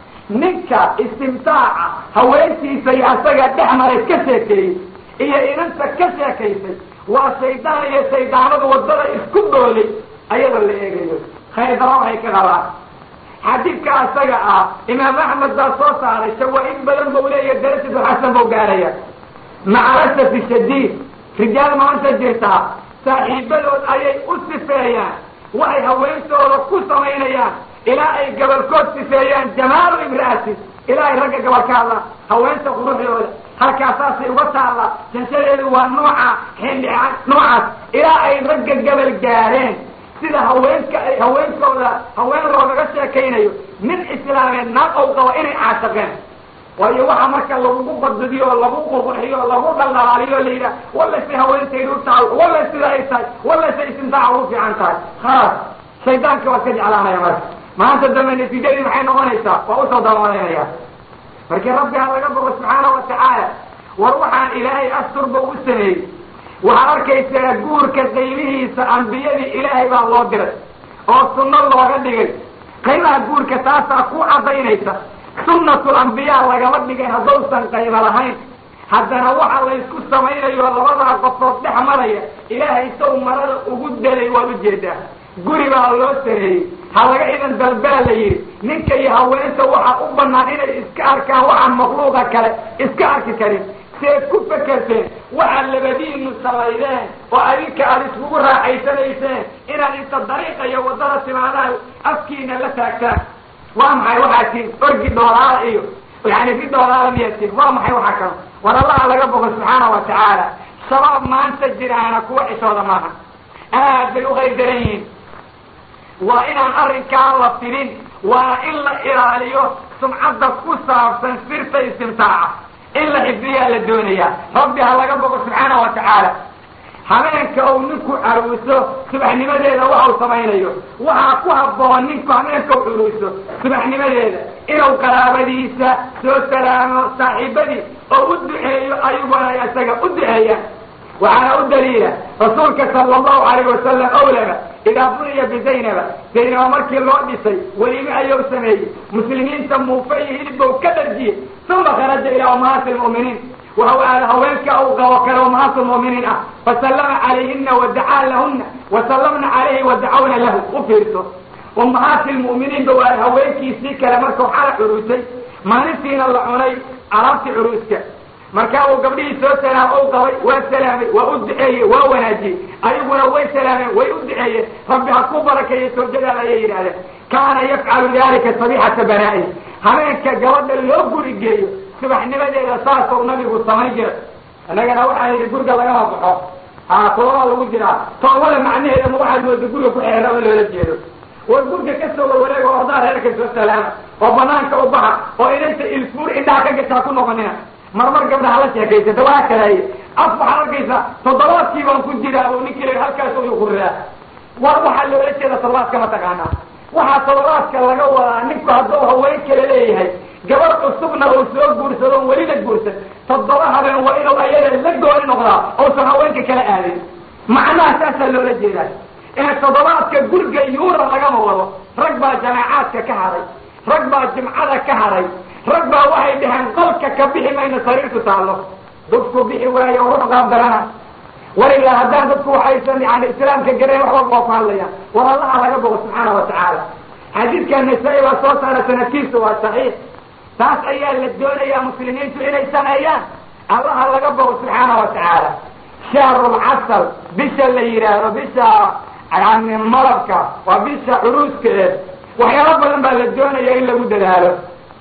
S1: ninka istimtaaca haweentiisa iyo asaga dhex maray ka sheekeeyey iyo inanta ka sheekaysay waa shaydaan iyo shaydaanadu waddada isku doolay ayadoo la eegayo khaydara waxay ka qabaan xadiidka asaga ah imaam axmed baa soo saaray shawaa-id badan bau leeya darajatu xasan bau gaaraya maca asafi shadiid rijaal maanta jirtaa saaxiibadood ayay u sifeeyaan waxay haweentooda ku samaynayaan ilaa ay gabalkood sifeeyaan jamaalu imra'ati ilaa ay ragga gabal ka hadlaan haweenta quruxdooda halkaasaasay uga taalla janshadeedu waa nooca xilli noocaas ilaa ay ragga gabal gaareen sida haweenka ay haweenkooda haween loogaga sheekaynayo nin islaameed naag ou qabo inay caashaqeen waayo waxa marka lagugu badbidiyo oo lagu qurqurxiyo o lagu dhaldhalaaliyo o la yidhaha wallasay haweentaydu u tahay walla sida ay tahay wallasay istimtaaca ugu fiican tahay khalaas shaydaanka waad ka jeclaanaya marka maanta dambe natiijadii maxay noqonaysaa waa usoo dabooleynaya markii rabbi ha laga bogo subxaana wa tacaala war waxaan ilaahay asturba u sameeyey waxaad arkaysaa guurka qaybihiisa ambiyadii ilaahay baa loo diray oo sunno looga dhigay qaybaha guurka taasaa ku caddaynaysa sunnatul ambiyaa lagama dhigay haddausan qayba lahayn haddana waxa laysku samaynayo labadaa qofood dhex maraya ilaahay saw marada ugu delay waad ujeedaa guri baa loo sareeyey ha laga idan dalbaa la yidhi ninka iyo haweenta waxaa u banaan inay iska arkaan waxaan makhluuqa kale iska arki karin seed ku fekerteen waxaad labadiinu samaydeen oo adinka aada iskugu raaxaysanayseen inaad inta dariiqa iyo waddada timaadaha afkiina la taagtaan waa maxay waxaa tiin orgi dhoolaala iyo yani ri dhoolaala miyaa tiin waa maxay waxaa kalo war allaha laga bogo subxaana wa tacaala shabaab maanta jiraana kuwa xishooda maaha aad bay u qaydaran yihiin waa inaan arrinkaa la filin waa in la ilaaliyo sumcadda ku saabsan sirta istimtaaca in la xifdiyaa la doonayaa rabbi ha laga bogo subxaana wa tacaala habeenka uu ninku caruuso subaxnimadeeda waxau samaynayo waxaa ku habboon ninku habeenka u curuuso subaxnimadeeda inuu qaraabadiisa soo salaamo saaxiibadii oo u duceeyo ayaguna isaga u duceeyaan waxaana u daliila rasuulka sala allahu alayh wasalam owlaba idaa buniya bizaynaba zaynaba markii loo dhisay welime ayuu sameeyey muslimiinta muufa iyo hilibbow ka dharjiyey uma kharaja ilaa ummahaati lmu'miniin waxau aada haweenka uu qabo kale ummahaatu lmu'miniin ah fasallama calayhina wadacaa lahuna wasallamna calayhi wadacawna lahu u fiirso ummahaati lmu'miniinba waa haweenkiisii kale markuu xala curuusay maalintiina la cunay alaabtii curuuska markaa uu gabdhihii soo salaam ou qabay waa salaamay waa u duceeyey waa wanaajiyey ayaguna way salaameen way u duceeyeen rabbi ha ku barakeeyo soojadaada ayay yidhahdeen kaana yafcalu dalika sabixata banaa'i habeenka gabadha loo guri geeyo subaxnimadeeda saasou nabigu samayn jiray innagana waxaa yidhi guriga lagama baxo haa toobaa lagu jiraa toobada macnaheeda ma waxaad mooda guriga ku xeeraba loola jeedo war gurga ka soo warwareega ordaa reerka soo salaama oo banaanka u baxa oo inaysa ilfuur indhaha ka gashaa ku noqonina marmar gabdhaha la sheekaysata waa kaleeye af waxaad arkaysaa toddobaadkii baan ku jiraa oo ninkii la halkaas uyu kuriraa war waxaa loola jeeda toddobaadka ma taqaanaa waxaa toddobaadka laga wadaa ninku hadduu haween kale leeyahay gabar cusubna uu soo guursado on weli la guursan toddoba habeen waa inuu ayada la gooni noqdaa ousan haweenka kala aadin macnaha saasaa loola jeedaa ee toddobaadka guriga yuura lagama wado rag baa jamaacaadka ka haray rag baa jimcada ka haray rag baa waxay dhaheen qolka ka bixi mayna sariirtu taallo dadku bixi waayo ruux qaabdarana walilaa haddaan dadku waxaysan yani islaamka garayn wax walba waa ku hadlayaan war allaha laga bogo subxaana wa tacaala xadiidka nasaa-i baa soo saara sanadkiisu waa saxiix taas ayaa la doonayaa muslimiintu inay sameeyaan allaha laga bogo subxaana wa tacaala shahrulcasal bisha la yidhaahdo bisha yani malabka waa bisha curuuskeed waxyaalo badan baa la doonaya in lagu dadaalo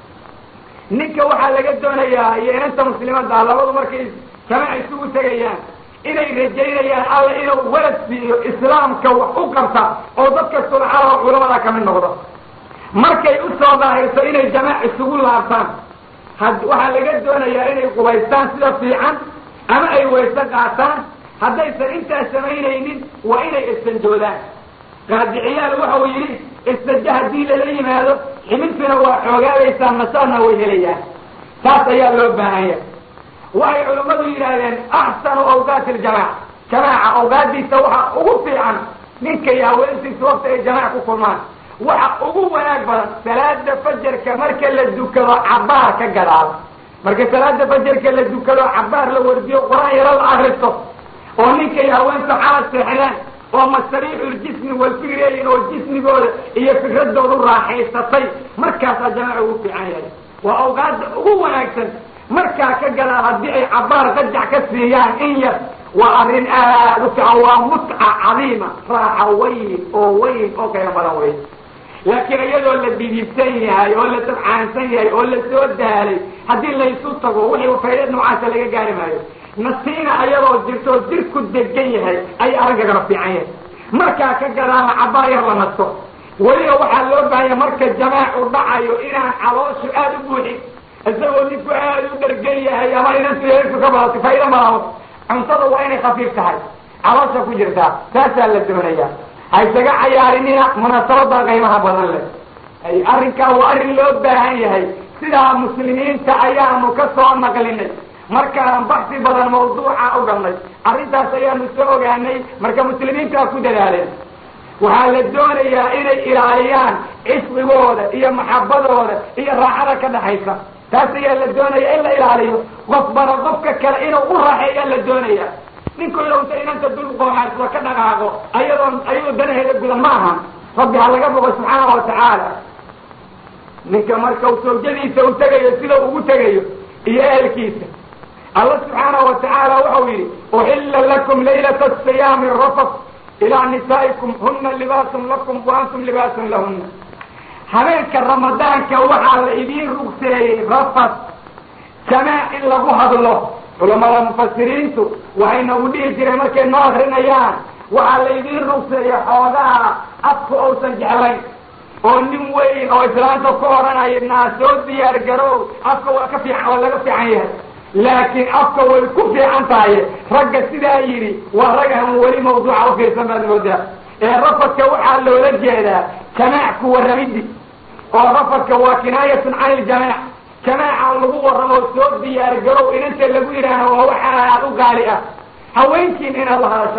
S1: ninka waxaa laga doonayaa iyo inanta muslimadda labadu markay jamac isugu tegayaan inay rajaynayaan alla inuu walad siiyo islaamka wax u qabta oo dadka sulcada oo culamada kamid noqdo markay u soo daahirto inay jamaac isugu laabtaan had waxaa laga doonayaa inay qubaystaan sida fiican ama ay wayse qaataan haddaysan intaas samaynaynin waa inay istanjoodaan qaadiciyaal waxau yidhi istaja haddii lala yimaado xibintuna waa xoogaadaysaa nasaadna way helayaan taas ayaa loo baahanya waxay culammadu yidhaahdeen axsanu awqaati ljamaaca jamaaca awqaadiisa waxa ugu fiican ninka iyo haweentiisa wakti ay jamaac ku kulmaan waxa ugu wanaag badan salaada fajarka marka la dukado cabaar ka gadaal marka salaada fajarka la dukado cabaar la wardiyo qur-aan yaro la akristo oo ninka iyo haweentu xala seexdaan oo masariixuljismi walfikreeyin oo jismigooda iyo fikradoodu raaxaysatay markaasaa jamaaca ugu fiican yahay waa awqaada ugu wanaagsan markaa ka gadaal haddii ay cabaar qajac ka siiyaan in yar waa arrin aada u fiican waa mutca cadiima raaxa weyn oo weyn oo kaya badan wey laakiin iyadoo la didibsan yahay oo la dabcaansan yahay oo la soo daalay haddii laysu tago wixii fayda noocaasa laga gaari maayo nasiina ayadoo jirto oo jirku degan yahay ayay arrinkagana fiican yahay markaa ka gadaala cabaar yar la nasto weliba waxaa loo baahanya marka jamaacu dhacayo inaan calooshu aada u buuxin isagoo ninku aada u dhargan yahay ama inantu yeerku ka badato fayda malaabo cuntada waa inay khafiif tahay caloosha ku jirtaa saasaa la doonayaa ha isaga cayaarinina munaasabada qiimaha badan leh arrinkaa waa arrin loo baahan yahay sidaa muslimiinta ayaanu ka soo naqlinay markaan baxsi badan mawduuca u galnay arrintaas ayaanu soo ogaanay marka muslimiintaa ku dadaaleen waxaa la doonayaa inay ilaaliyaan cisqigooda iyo maxabadooda iyo raaxada ka dhaxaysa taas ayaa la doonaya in la ilaaliyo qofbana qofka kale inuu u raaxeeyaa la doonaya ninku inuu inanta dul qooxaasba ka dhaqaaqo ayadoon ayadoo danaheeda gudan ma ahan rabbi ha laga bogo subxaana wa tacaala ninka marka uu sawjadiisa u tegayo sida ugu tegayo iyo ehelkiisa alla subxaana wa tacaala waxau yidhi uxilla lakum laylata asiyaami rafat ilaa nisaa'ikum huna libaasun lakum wa antum libaasun lahuna habeenka ramadaanka waxaa la idiin rugseeyey rafat jamaac in lagu hadlo culamada mufasiriintu waxay nagu dhihi jireen markay noo akrinayaan waxaa la idiin rugseeyey xoogaha afku uusan jeclayn oo nin weyn oo islaanta ku odhanaya naa soo diyaar garow afka waa ka fiican waa laga fiican yahay laakiin afka way ku fiican tahay ragga sidaa yidhi waa rag aan weli mawduuca ufiirsan baad moodaa ee rafadka waxaa loola jeedaa jamaac ku warramidi oo rafadka waa kinaayatun can iljamaac jamaaca lagu warramo soo diyaar garow inanta lagu yidhaaho waa waxa aad u gaali ah haweenkiin inaad la hadashaan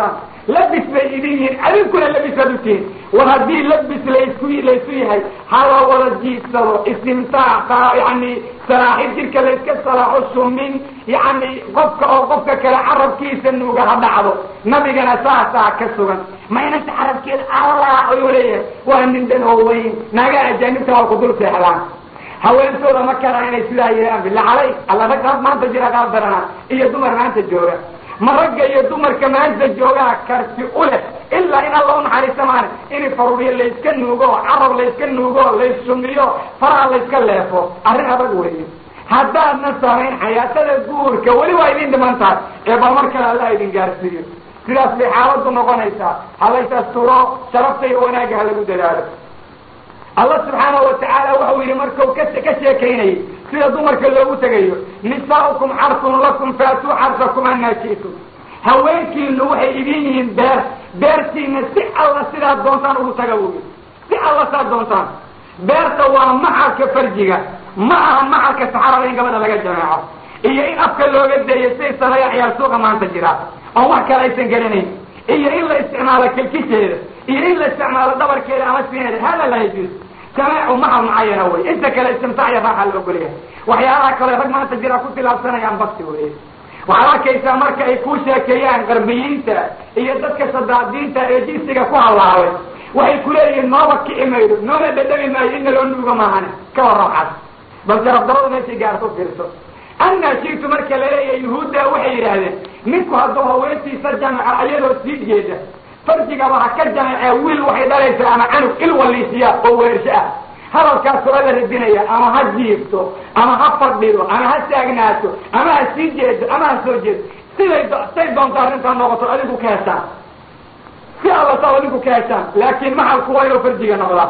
S1: labis bay idin yihiin adinkuna labis baad u tihiin war haddii labis laysku laysu yahay hala wada jiidsado istimtaac yani salaaxid jirka layska salaaxo sumin yani qofka oo qofka kale carabkiisa nuuga ha dhacdo nabigana saasaa ka sugan maynanta carabkeeda allah ayuu leeyahay waa nin dhan oo weyn naaga ajaanibta waa ku dul seexdaan haweentooda ma karaan inay sidaa yeelaan bila calay alla rag maanta jira qaar darana iyo dumar maanta jooga ma ragga iyo dumarka maanta joogaa karti u leh ilaa in alla unaxariista maana in faruuriyo layska nuugo carab layska nuugo laysumiyo faraha layska leefo arrin adag weeye haddaadna samayn xayaatada guurka weli waa idin dhiman tahay ee bal mar kale alla idin gaarsiiyo sidaas bay xaaladu noqonaysaa halays asturo sharafta iyo wanaagga ha lagu dadaalo allah subxaanahu watacaala waxau yidhi markau ka ka sheekaynayay sida dumarka loogu tegayo nisaaukum xarsun lakum faatuu xarsakum anaa ji'tum haweenkiinu waxay idin yihiin beer beertiina si alla sidaad doontaan ugu taga wogi si alla saad doontaan beerta waa maxalka farjiga ma aha maxalka saxarada in gabadha laga jameeco iyo in afka looga daeyo siday sameeyaan ciyaar suuqa maanta jira oon wax kale aysan garanayn iyo in la isticmaalo kilkisheeda iyo in la isticmaalo dhabarkeeda ama siineeda hada laa yajuus jameecu maxal mucayana wey inta kale istimtaac iyo raaxa la ogolyahay waxyaalaha kale rag maanta jira ku tilaabsanayaan bakti wey waxaad arkaysaa marka ay ku sheekeeyaan qarbiyiinta iyo dadka sadaadiinta ee jinsiga ku hallaabay waxay kuleeyihiin nooba kici maydo noona dhadhami maayo in naloo nuuga maahane ka warrabxas bal jarabdarada meeshay gaarto fiirso anaa shiitu marka laleeyahay yuhuudda waxay yidhaahdeen ninku hadduu haweentiisa jamaca ayadoo sii jeeda farjigaba ha ka jamacee wiil waxay dhalaysaa ama canug il waliisiya oo weersho ah hadalkaasoo alla radinaya ama ha jiifto ama ha fadhido ama ha taagnaato ama ha sii jeedo ama ha soo jeedo siday say doonto arrintaa noqoto adigu ka heshaan si alla saa adinku ka heshaan laakiin maxalku waa inuu farjiga noqdaa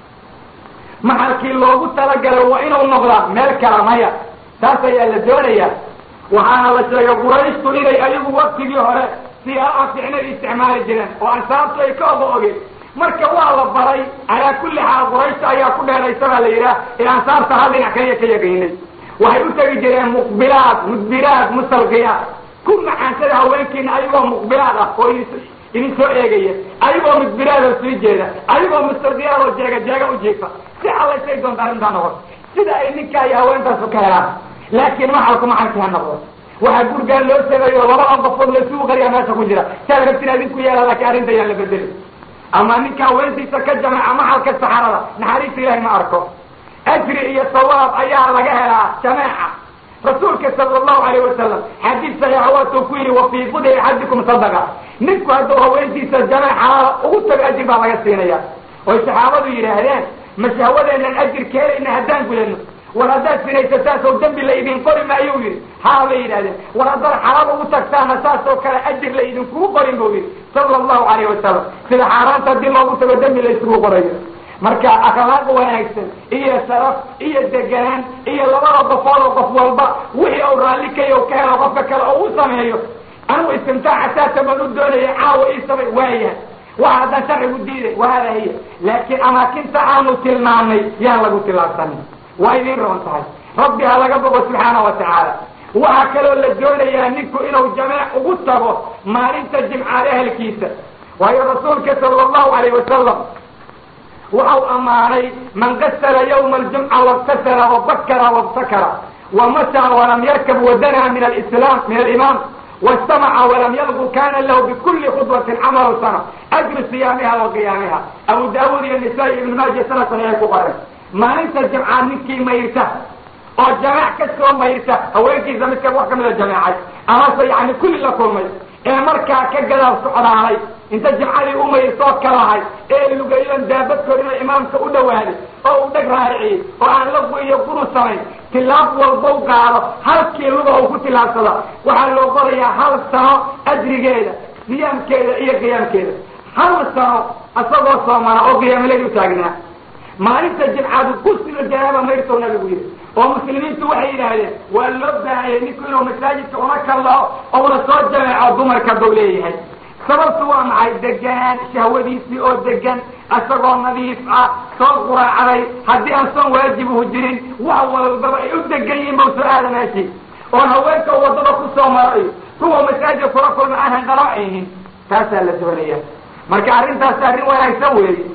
S1: maxalkii loogu talagalay waa inuu noqdaa meel kala maya taas ayaa la doonaya waxaana la sheegay qurayshtu inay ayagu waktigii hore siyaaa ficnay isticmaali jireen oo ansaabtu ay ka oga ogeen marka waa la baray calaa kulli xaal qurayshta ayaa ku dheeraysa baa la yidhaah ee ansaarta hal dhinac kaliya ka yaqiinay waxay u tegi jireen muqbilaad mudbiraad musalqiyaad ku macaansada haweenkiina ayagoo muqbilaad ah oo idin soo eegaya ayagoo mudbiraad oo sii jeeda ayagoo musalqiyaad oo jeega jeega u jiifa si allaysay doonta arrintaa noqoto sida ay ninkaa iyo haweentaasu ka helaan laakiin maxalku maxalkii ha noqdo waxaa gurgaan loo sameeyo labada qofood laysugu qariyaa meesha ku jira saad rabtin adinku yeela laakiin arrinta yaan la bedeli ama ninka haweentiisa ka jamaca maxalka saxarada naxariista ilahay ma arko ajri iyo sawaab ayaa laga helaa jameeca rasuulka sala allahu alayh wasalam xadiis saxiixa waatuu ku yidhi wa fii budi axadikum sadaqa ninku hadduu haweentiisa jameec xalaala ugu tago ajir baa laga siinaya oy saxaabadu yidhaahdeen ma shahwadeenan ajir keenayna haddaan gudano war haddaad sinaysataan sow dembi la idin qori maayuu yidhi haa bay yidhahdeen war haddaad xalaal ugu tagtaana saas oo kale ajir la idinkugu qorin buu yidhi sala allahu alayh wasalam sida xaaraanta haddii loogu tago dembi la isugu qorayo marka akhlaaq wanaagsan iyo sharaf iyo deganaan iyo labada qofood oo qof walba wixii uu raalli kayo ka helo qofka kale oo u sameeyo anigu istimtaaca saasa baan u doonaya caawa ii samay waayahay waxa haddaan sharcigu diiday wahada hiya laakiin amaakinta aanu tilmaamnay yaan lagu tilaabsanin waa idin roon tahay rabbi ha laga bogo subxaana wa tacaala waxaa kaloo la doonayaa ninku inuu jameec ugu tago maalinta jimcaad ehelkiisa waayo rasuulka sala allahu alayh wasalam waxau ammaanay man gasala yawma aljumca wabtasala wabakara wabtakara wamashaa walam yarkab wadana min alislam min alimaam wastamaca walam yalgu kana lahu bikuli khudwatin camalu sana ajru siyaamiha wa qiyaamiha abu daawuud iyo nisaa-i ibnu maaja sana saxiixay ku qoren maalinta jamcaad ninkii mayrta oo jameec ka soo mayrta haweenkiisa midka wax kamida jameecay amase yani kulli la kulmay ee markaa ka gadaal socdaalay inta jimcadii u mayrtoo kalahay ee lugayon daabadkood inay imaamka u dhawaaday oo uu dheg raariciyey oo aan lagu iyo guru samayn tilaab walbau qaado halkii luga uu ku tilaabsada waxaa loo qorayaa hal sano ajrigeeda siyaamkeeda iyo qiyaamkeeda hal sano isagoo soomana oo qiyaamaleed u taagnaa maalinta jimcaadu kusila janaaba mayrtow nabigu yidhi oo muslimiintu waxay yidhaahdeen waa loo baahayay ninku inuu masaajidka una kallao ouna soo jameeco dumarka bau leeyahay sababtu waa maxay deganaan shahwadiisii oo degan isagoo nadiif ah soo quraacday haddii aan soon waajibuhu jirin wax walbaba ay u degan yihiin bau soo aada meeshii oon haweenka wadada ku soo marayo kuwa masaajidka kula kulma aan hanqalooc yihin taasaa la doonaya marka arrintaas arrin wanaagsan weeye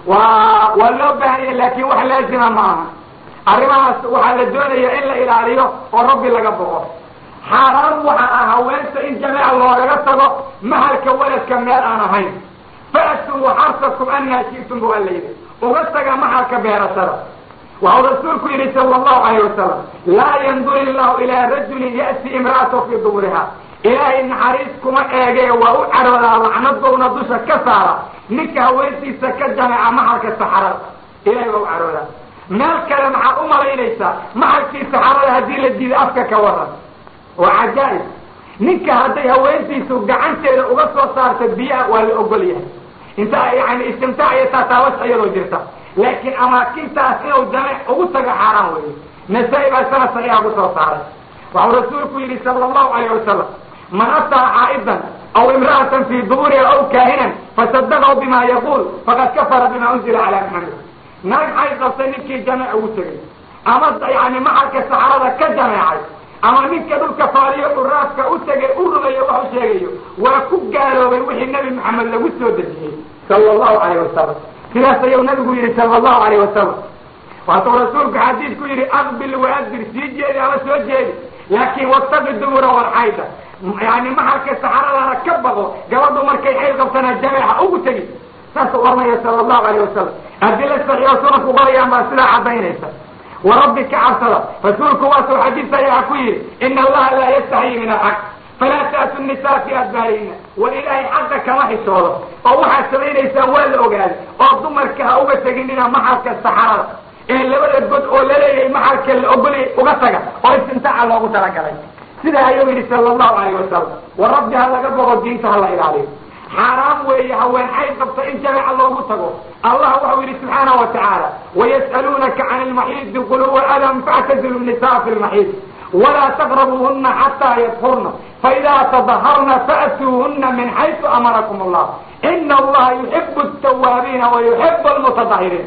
S1: waa waa loo baahanya laakin wax laazima ma aha arrimahaas waxaa la doonaya in la ilaaliyo oo rabbi laga boqo xaaraan waxa ah haweenta in jameeca loogaga tago mahalka waladka meel aan ahayn fa'tuu xarsakum anaa ji'tum bu alla yidhi uga taga mahalka beerashada waxau rasuulku yidhi sala allahu alayh wasalam laa yandur illahu ilaa rajulin ya'ti imra'atahu fii duburiha ilaahay naxariis kuma eegee waa u cadhoodaa lacnadowna dusha ka saara ninka haweentiisa ka jameeca mahalka saxarada ilahay waa u cadhoodaa meel kale maxaad u malaynaysaa mahalkii saxarada haddii la diiday afka ka waran waa cajaa'ib ninka hadday haweentiisu gacanteeda uga soo saarta biyaha waa la ogol yahay inta yani istimtaac iyo taataabasha iyadoo jirta laakiin amaakintaas inuu jameec ugu tago xaaraan weeye nasaa-i baa sana saxiixa ku soo saaray waxuu rasuulku yidhi sala allahu alayh wasalam man ataa xaa'idan aw imra'atan fii duburiha aw kaahinan fasadaqahu bima yaquul faqad kafara bima unzila calaa maxamed naag xay qabtay ninkii jameec ugu tegay ama yani maxalka saxarada ka jameecay ama ninka dhulka faaliyo dhuraafka u tegay u rumeeyo wax u sheegayo waa ku gaaloobay wixii nebi maxamed lagu soo dejiyey sala allahu alayh wasalam sidaas ayuu nabigu yihi sala allahu alayh wasalam waatuu rasuulku xadiidku yihi aqbil waadir sii jeedi ama soo jeedi laakin wataqi dumura walxayda yani maxalka saxaradana ka baqo gabadhu markay xayl qabtana jameexa ugu tegi saasuu oranaya sala allahu alayh wasalam adila saxiixa sunanku qorayaan baa sidaa cadaynaysa warabbi ka cabsada rasuulku waasuu xadiis ayaa ku yidhi ina allaha laa yastaxyi min alxaq falaa ta'tu nisaa fi adbaarihina war ilaahay xaqa kama xishoodo oo waxaad samaynaysaan waa la ogaaday oo dumarka ha uga teginina maxalka saxarada ee labada god oo laleeyahay maxalka la ogolay uga taga oo istimtaaca loogu talagalay sidaa ayuu yidhi sala allahu alayh wasalam war rabbi ha laga boqo diinta ha la ilaaliyo xaaraam weeye haween xay qabta in jameeca loogu tago allah waxau yidhi subxaanahu wa tacaala wayas'aluunaka can ilmaxiidi qul huwa adam factazilu nisaa fi lmaxiid walaa taqrabuuhuna xataa yadhurna faidaa tadaharna fa'tuuhuna min xaysu amarakum allah ina allaha yuxibu altawaabiina wa yuxibu almutadahiriin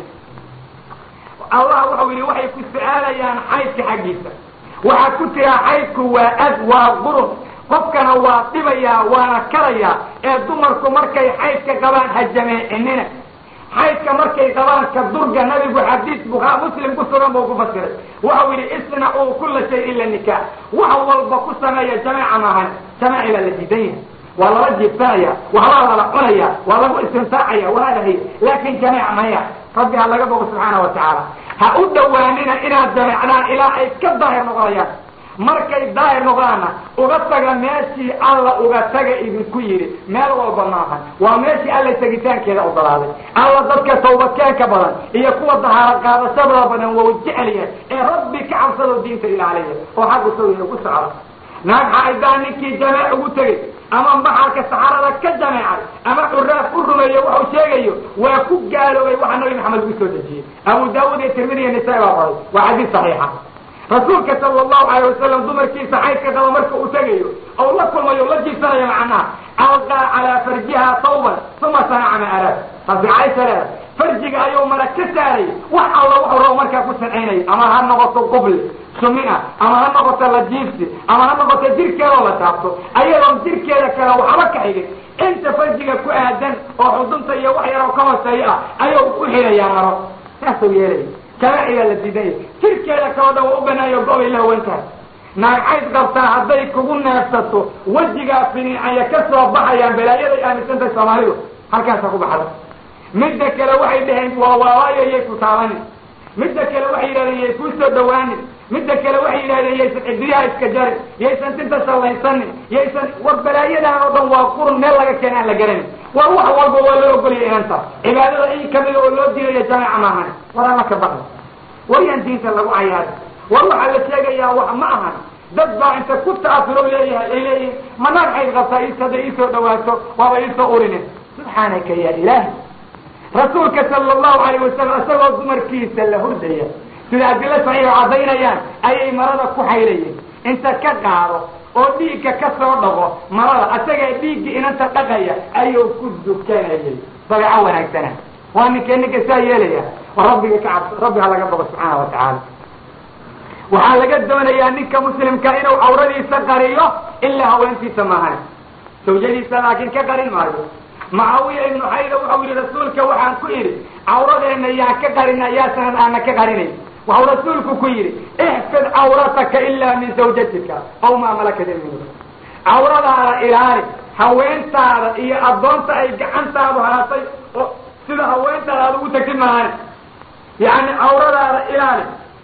S1: allah waxau yidhi waxay ku su-aalayaan xaydka xaggiisa waxaad ku tiraa xaydku waa ad waa qurun qofkana waa dhibayaa waana karayaa ee dumarku markay xaydka qabaan ha jameecinina xaydka markay qabaan ka durga nabigu xadiis bukaa muslim ku sugan buu ku fasiray waxau yidhi isnacuu kula shay ila nikaax wax walba ku sameeya jameeca maahan jameeci baa la diidan yahay waa lala jiibsanaya waxbaa lala cunaya waa lagu istimtaacaya waalahay laakin jameec maya rabbi ha laga bogo subxaana wa tacaala ha u dhawaanina inaad jameecdaan ilaa ay ka daahir noqonayaan markay daahir noqdaanna uga taga meeshii alla uga taga idinku yidhi meel walba maahan waa meeshii alla tegitaankeeda ogolaaday alla dadka tawbadkeenka badan iyo kuwa dahaaro qaadashadooda badan waa jeceliya ee rabbi ka cabsado diinta ilaaliya oo xaggu sawiya ku socda naag xaaidaan ninkii jameec ugu tegey ama maxalka saxarada ka jameecay ama curaaf u rumeeyo waxuu sheegayo waa ku gaaloobay waxa nabi maxamed ugu soo dejiyey abu daawud iyo tirmidi iyo nisaa baa qoray waa xadiis saxiixa rasuulka sala allahu alayh wasalam dumarkiisa xaydka qaba marka uu tegayo ou la kulmayo la jiibsanayo macnaha alqaa calaa farjiha tawban uma sanaca ma araad taasi caaisha leeda farjiga ayuu mara ka saaray wax alla wuxuu rabo markaa ku sancaynayo ama ha noqoto qubli sumia ama ha noqoto la jiibsi ama ha noqoto jirkeedoo la taabto ayadoon jirkeeda kale waxba ka xigin inta farjiga ku aadan oo xudunta iyo wax yaroo ka hooseeyo ah ayuu u xirayaa maro saasuu yeelaya jamaacigaa la diidanya jirkeeda kaloo dhan waa u banaayo go-bay la hawantahay naagcayd qabtaa hadday kugu neefsato wejigaa finiicaya ka soo baxayaan balaayaday aaminsantahay soomaalidu halkaasa ku baxda midda kale waxay dhaheen waa waawaayo yay ku taabanin midda kale waxay yidhahdeen yay kuu soo dhawaanin midda kale waxay yidhahdeen yaysan ciddiyaha iska jarin yaysan tinta shallaysanin yaysan war balaayadan oo dhan waa qurun meel laga keena aan la garanin war wax walba waa loo ogolaya inanta cibaadada in kamida oo loo diidayo jameeca maahan war alla ka baqda waryaan diinta lagu cayaari war waxaa la sheegayaa wax ma ahan dad baa inta ku ta'asuro leeyahay ay leeyihin ma naag xayd qabtaa is hadday iisoo dhawaato waaba iisoo urinin subxaanaka ya ilaahi rasuulka sala allahu alayh wasalam isagoo dumarkiisa la hurdaya sida adilo saxiixo caddaynayaan ayay marada ku xaylayeen inta ka qaado oo dhiigga ka soo dhaqo marada asagaa dhiiggii inanta dhaqaya ayuu ku dukanayay dabeeco wanaagsana waa ninkee ninka saa yeelaya war rabbiga ka cabso rabbi ha laga bogo subxaana wa tacaala waxaa laga doonayaa ninka muslimka inuu cawradiisa qariyo ilaa haweentiisa maahan sawjadiisa laakiin ka qarin maayo mucaawiya ibnu xayda wuxuu yihi rasuulka waxaan ku idhi cawradeenna yaan ka qarina yaasanan aana ka qarinayn waxau rasuulku ku yidhi ixfid cawrataka ilaa min zawjatika aw maa malakat yamiinuka cawradaada ilaali haweentaada iyo addoonta ay gacantaadu haatay oo sida haweentaada aad ugu tagtid maahan yacni cawradaada ilaali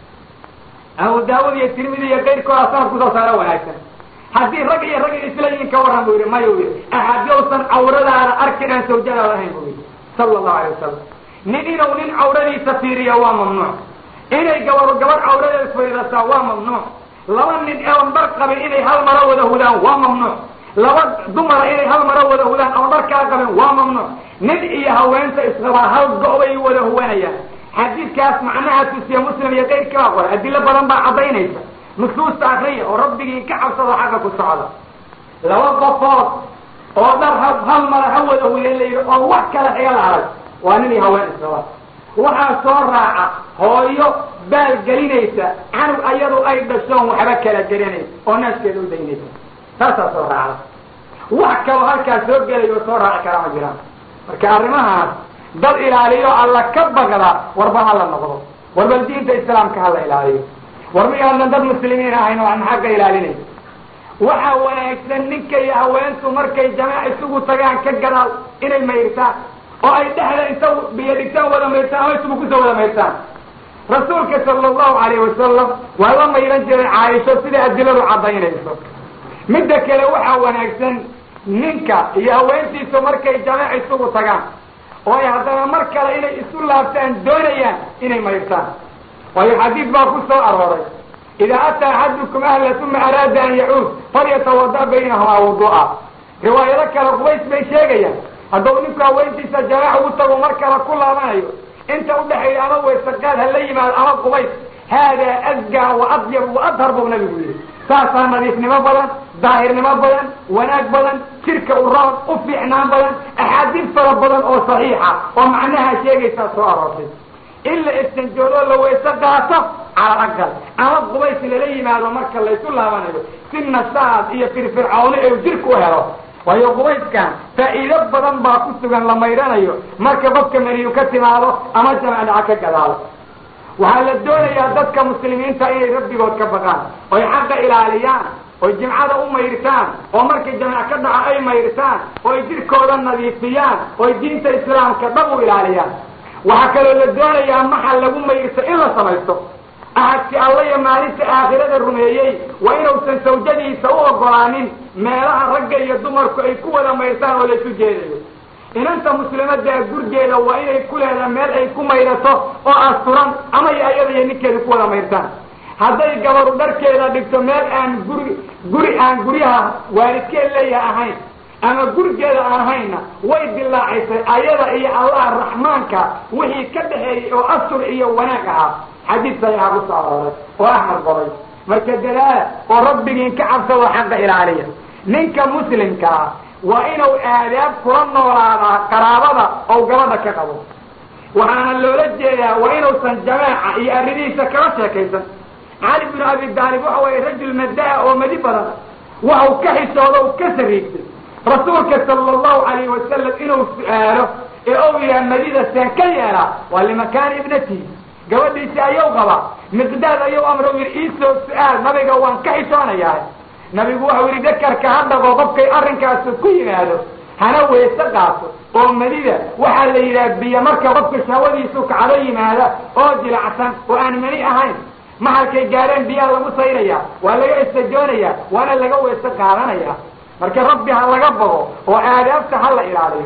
S1: abu daawud iyo tirmidi iyo kayrkooda sanad kusoo saaro wanaagsan haddii rag iyo rag isla yihin ka warran buu yidhi maya u yidhi axad yowsan cawradaada arkin aan sawjadaada ahayn buu yidhi sala allahu alay wasalam nin inuu nin cawradiisa fiiriya waa mamnuuc inay gabaro gabadh cawradeeda fiiridataa waa mamnuuc laba nin oon dhar qabin inay hal maro wada hudaan waa mamnuuc laba dumara inay hal maro wada hudaan oon dhar kala qabin waa mamnuuc nin iyo haweenta isqabaa hal go- bay wada huwanayaan xadiidkaas macnaha tusiya muslim iyo kayrkii baa qoray adilo badan baa caddaynaysa nusuusta akriya oo rabbigii ka cabsado xagga ku socda laba qofood oo dhar ha hal mara ha wada huyan la yidhi oo wax kale xiga la arag waa nin iyo haween isqaba waxaa soo raaca hooyo baal gelinaysa canug ayadu ay dhashoon waxba kala gelinayn oo naaskeeda u daynaysa taasaa soo raacda wax kaloo halkaas soo gelayo soo raaci karaa ma jiraan marka arrimahaas dad ilaaliyo alla ka bagda warba ha la noqdo warbal diinta islaamka ha la ilaaliyo war miyaadan dad muslimiin ahayn oo aan xagga ilaalinay waxaa wanaagsan ninka iyo haweentu markay jamaac isugu tagaan ka gadaal inay mayrtaan oo ay dhexda inta biyo dhigtaan wada mayrtaan ama isugu kusoo wada mayrtaan rasuulka sala allahu alayh wasalam waa la mayran jiray caaisho sida adiladu caddaynayso midda kale waxaa wanaagsan ninka iyo haweentiisu markay jamaac isugu tagaan oo ay haddana mar kale inay isu laabtaan doonayaan inay mayrtaan waayo xadiid baa ku soo arooray idaa ataa axadukum ahla uma araada an yacuud falyatawada baynahumaa wudu'a riwaayado kale qubays bay sheegayaan hadduu ninku haweentiisa jamaac ugu tago mar kale ku laabanayo inta udhexeeya ama weysaqaad ha la yimaado ama qubays haadaa asgaa wa adyab wa adhar buu nabigu yidhi saasaa nadiifnimo badan daahirnimo badan wanaag badan jirka u roon u fiicnaan badan axaadiis fara badan oo saxiixa oo macnaha sheegaysaa soo aroortay in la istanjoodoo la weyse qaato cala aqal ama qubays lala yimaado marka laysu laabanayo si nasaad iyo firfircawni ee jirka u helo waayo qubayskan faa'iido badan baa ku sugan la maydhanayo marka qofka meniyu ka timaado ama jamacdaca ka gadaalo waxaa la doonayaa dadka muslimiinta inay rabbigood ka baqaan oy xaqa ilaaliyaan oy jimcada u mayrtaan oo markay jamac ka dhaco ay mayrtaan oo ay jirkooda nadiifiyaan oy diinta islaamka dhab u ilaaliyaan waxaa kaloo la doonayaa maxal lagu mayrto in la samaysto ahadki alla iyo maalinta aakhirada rumeeyey waa inuusan sawjadiisa u ogolaanin meelaha ragga iyo dumarku ay ku wada mayrtaan oo laysu jeedayo inanta muslimadaa gurgeeda waa inay ku leedaha meel ay ku mayrato oo asturan ama y ayada iyo ninkeeda ku wada mayrtaan hadday gabaru dharkeeda dhigto meel aan guri guri aan guryaha waalidkeed leeyaha ahayn ama gurigeeda aan ahaynna way dilaacaysay ayada iyo allah raxmaanka wixii ka dhexeeyey oo astur iyo wanaag ahaa xadiid saxiixa ku soo arooray oo axmed qoray marka dadaala oo rabbigiin ka cabsado xaqa ilaaliya ninka muslimkaa waa inuu aadaab kula noolaadaa qaraabada oo gabadha ka qabo waxaana loola jeedaa waa inuusan jamaaca iyo arrimihiisa kala sheekaysan cali binu abi daalib waxa waye rajul madaa oo madi badan waxau ka xisooda u ka sariigtay rasuulka sala allahu alayhi wasalam inuu su-aalo ee ou yidhaha madida seen ka yeelaa waa limakaani ibnatihi gabadhiisi ayuu qabaa miqdaad ayuu amra u yidhi iisoo su-aal nabiga waan ka xishoonayaa nabigu waxau yidhi dakarka ha dhaqo qofkay arrinkaasu ku yimaado hana weyse qaato oo madida waxaa la yidhaha biyo marka qofka shahwadiisu kacdo yimaada oo jilacsan oo aan mani ahayn mahalkay gaareen biyaha lagu sayraya waa laga istajoonaya waana laga weyse qaadanaya marka rabbi ha laga bago oo aadaabta ha la ilaaliyo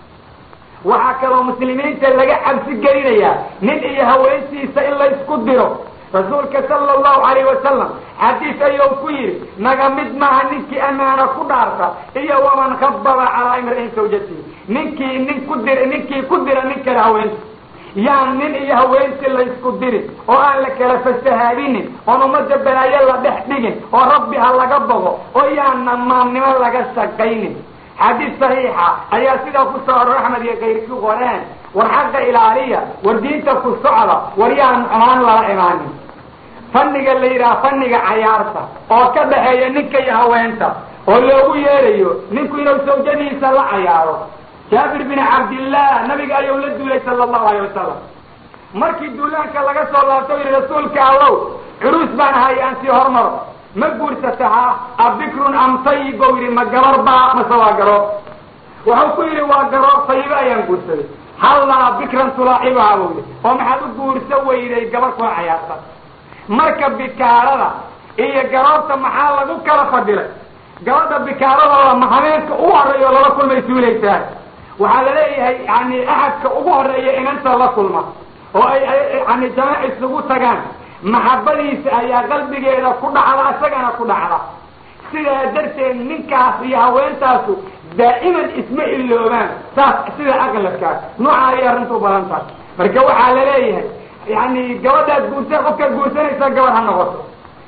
S1: waxaa kaloo muslimiinta laga cabsi gelinayaa nin iyo haweentiisa in laysku diro rasuulka sala allahu alayh wasalam xadiis ayuu ku yidhi naga mid maaha ninkii amaana ku dhaarta iyo waman khababa calaa imri'in sawjatihi ninkii nin ku dir ninkii ku dira nin kale haweenta yaan nin iyo haweentii laysku dirin oo aan la kala fasahaadinin oon ummadda balaayo la dhex dhigin oo rabbi ha laga bogo oo yaana maamnimo laga shaqaynin xadiis saxiixa ayaa sidaa ku soo aror axmed iyo kayrki qoreen war xaqa ilaaliya war diinta ku socda war yaan xumaan lala imaanin fanniga la yidhaha fanniga cayaarta oo ka dhaxeeya ninka iyo haweenta oo loogu yeerayo ninku inuu sawjadiisa la cayaaro jaabir bin cabdillah nabiga ayuu la duulay sala allahu alayh wasalam markii duulaanka laga soo laabto yihi rasuulka allow curuus baan ahay aan sii hormaro ma guursatahaa abikrun am tayib bau yidhi ma gabar baa mase waa garo wuxuu ku yidhi waa garo tayibe ayaan guursaday hallaa bikran tulaacibaha buu yidhi oo maxaad u guursa weyday gabar kula cayaarta marka bikaarada iyo garoobta maxaa lagu kala fadilay gabadha bikaarada lama habeenka ugu horreeya lala kulmay suulaysaa waxaa la leeyahay yani axadka ugu horeeya inanta la kulma oo ay yani jamaac isugu tagaan maxabadiisa ayaa qalbigeeda ku dhacda isagana ku dhacda sidaa darteed ninkaas iyo haweentaasu daa'iman isma iloobaan saas sida aqladkaas nooca ayay arrintu u badan tahay marka waxaa la leeyahay yani gabadhaad guursa qofkaad guursanaysa gabar ha noqoto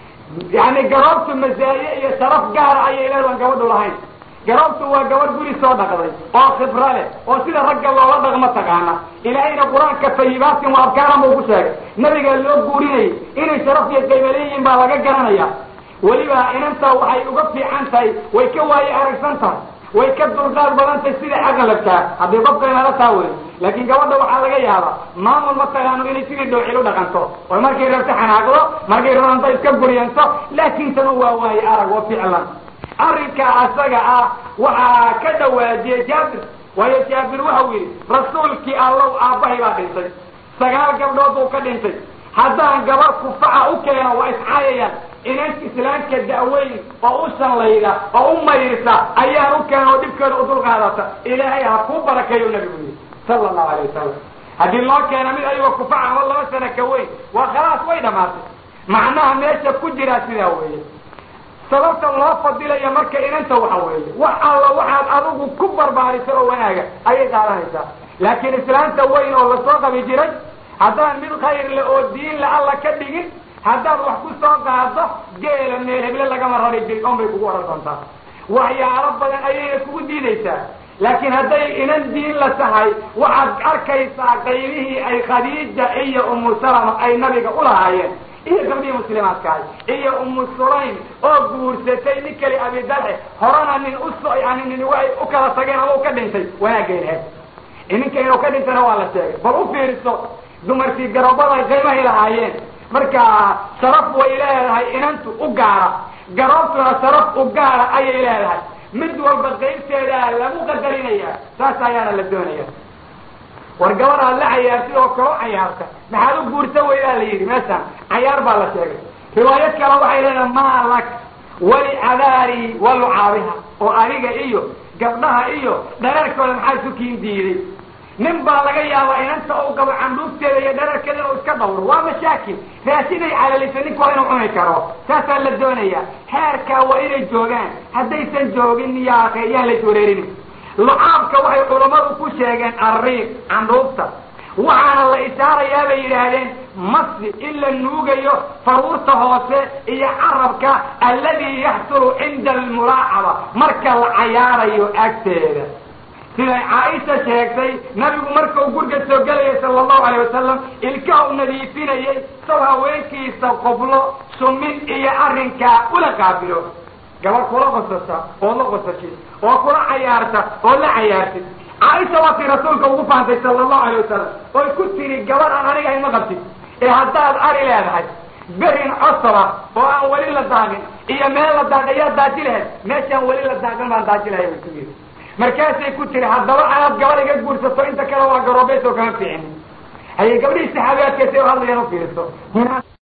S1: yani garoobtu masaaye iyo sharaf gaara ayay leedahan gabadhu lahayn garoobtu waa gabadh guri soo dhaqday oo khibro leh oo sida ragga loola dhaqmo taqaana ilaahayna qur-aanka fayibaatin waa abkaaran buu ku sheegay nabiga loo guurinayay inay sharaf iyo qayba leeyihiin baa laga garanaya weliba inanta waxay uga fiican tahay way ka waaye aragsan tahay way ka dulqaad badan tahay sida aqalabkaa haddii qofkaynala taa wey laakiin gabadha waxaa laga yaabaa maamul ma taqaano inay sidii dhowcil u dhaqanto oo markay rabto xanaaqdo markay rabanta iska guriyanto laakiin tanu waa waaye arag wa ficlan arrinka asaga ah waxaa ka dhawaajiyey jaabir waayo jaabir waxau yidhi rasuulkii allow aabbahay baa dhintay sagaal gabdhood buu ka dhintay haddaan gabar kufaca u keeno waa iscaayayaan inan islaamka da'weyn oo u shallayda oo u mayrisa ayaan u keena oo dhibkeeda u dulqaadata ilaahay ha kuu barakeeyo nabigu yidhi sala allahu alay wasalam haddii loo keena mid ayagoo kufaca oo laba sana ka weyn waa khalaas way dhamaatay macnaha meesha ku jiraa sidaa weeye sababta loo fadilaya marka inanta waxa weeye wax alla waxaad adigu ku barbaarisa oo wanaaga ayay qaadanaysaa laakiin islaamta weyn oo lasoo qabi jiray haddaan mid khayr le oo diin la alla ka dhigin haddaad wax ku soo qaado geela meel heble lagama rari jirin on bay kugu oran doontaa waxyaalo badan ayayna kugu diidaysaa laakiin hadday inan diin la tahay waxaad arkaysaa qaybihii ay khadiija iyo umu salama ay nabiga ulahaayeen iyo gabdhihii muslimaadkahay iyo umu sulaym oo guursatay nin kali abidalxe horena nin uso yani nin way u kala tageen ama u ka dhintay wanaaggeynheed ninka inuu ka dhintana waa la sheegay bal u fiiriso dumarkii garoobada qiimahay lahaayeen marka sharaf way leedahay inantu u gaara garoobtuna sharaf u gaara ayay leedahay mid walba qaybteedaa lagu qadarinaya saas ayaana la doonaya war gabadhaad la cayaartid oo kaloo cayaarta maxaad u guursa weydaa la yidhi meeshaan cayaar baa la sheegay riwaayad kale waxay leedahay maa lak wali cadaari wa lucaabiha oo aniga iyo gabdhaha iyo dhararkooda maxaa isu kiin diiday nin baa laga yaabaa inanta u gabo candhuufteeda iyo dhararkeeda inuu iska dhawro waa mashaakil raashiday calalisa ninku waa inuu cuni karo saasaa la doonaya heerkaa waa inay joogaan haddaysan joogin yaake yaan lays wareerin lucaabka waxay culammadu ku sheegeen arriiq candhuufta waxaana la ishaarayaa bay yidhaahdeen masi in la nuugayo faruurta hoose iyo carabka alladii yaxsulu cinda almulaacaba marka la cayaarayo agteeda siday caaisha sheegtay nabigu markau gurga soo gelayay sala allahu alayh wasalam ilkaha u nadiifinayay saw haweenkiisa qoblo sumin iyo arrinkaa ula qaabilo gabar kula qosasa oo la qosashid oo kula cayaarta oo la cayaartid caaisha waatii rasuulka ugu faantay sala allahu alayh wasalam oy ku tiri gabar aan aniga ima qabtid ee haddaad ari leedahay berin cosaba oo aan weli la daaqin iyo meel la daaq ayaa daaji lahayd meeshaan weli la daaqin baan daaji lahay bay ku yidhi markaasay ku tiri haddaba anaad gabar iga guursato inta kale waa garoobeys oo kama fiicin haye gabdhihii saxaabiyaadka say u hadlayaan u fiiriso hinaa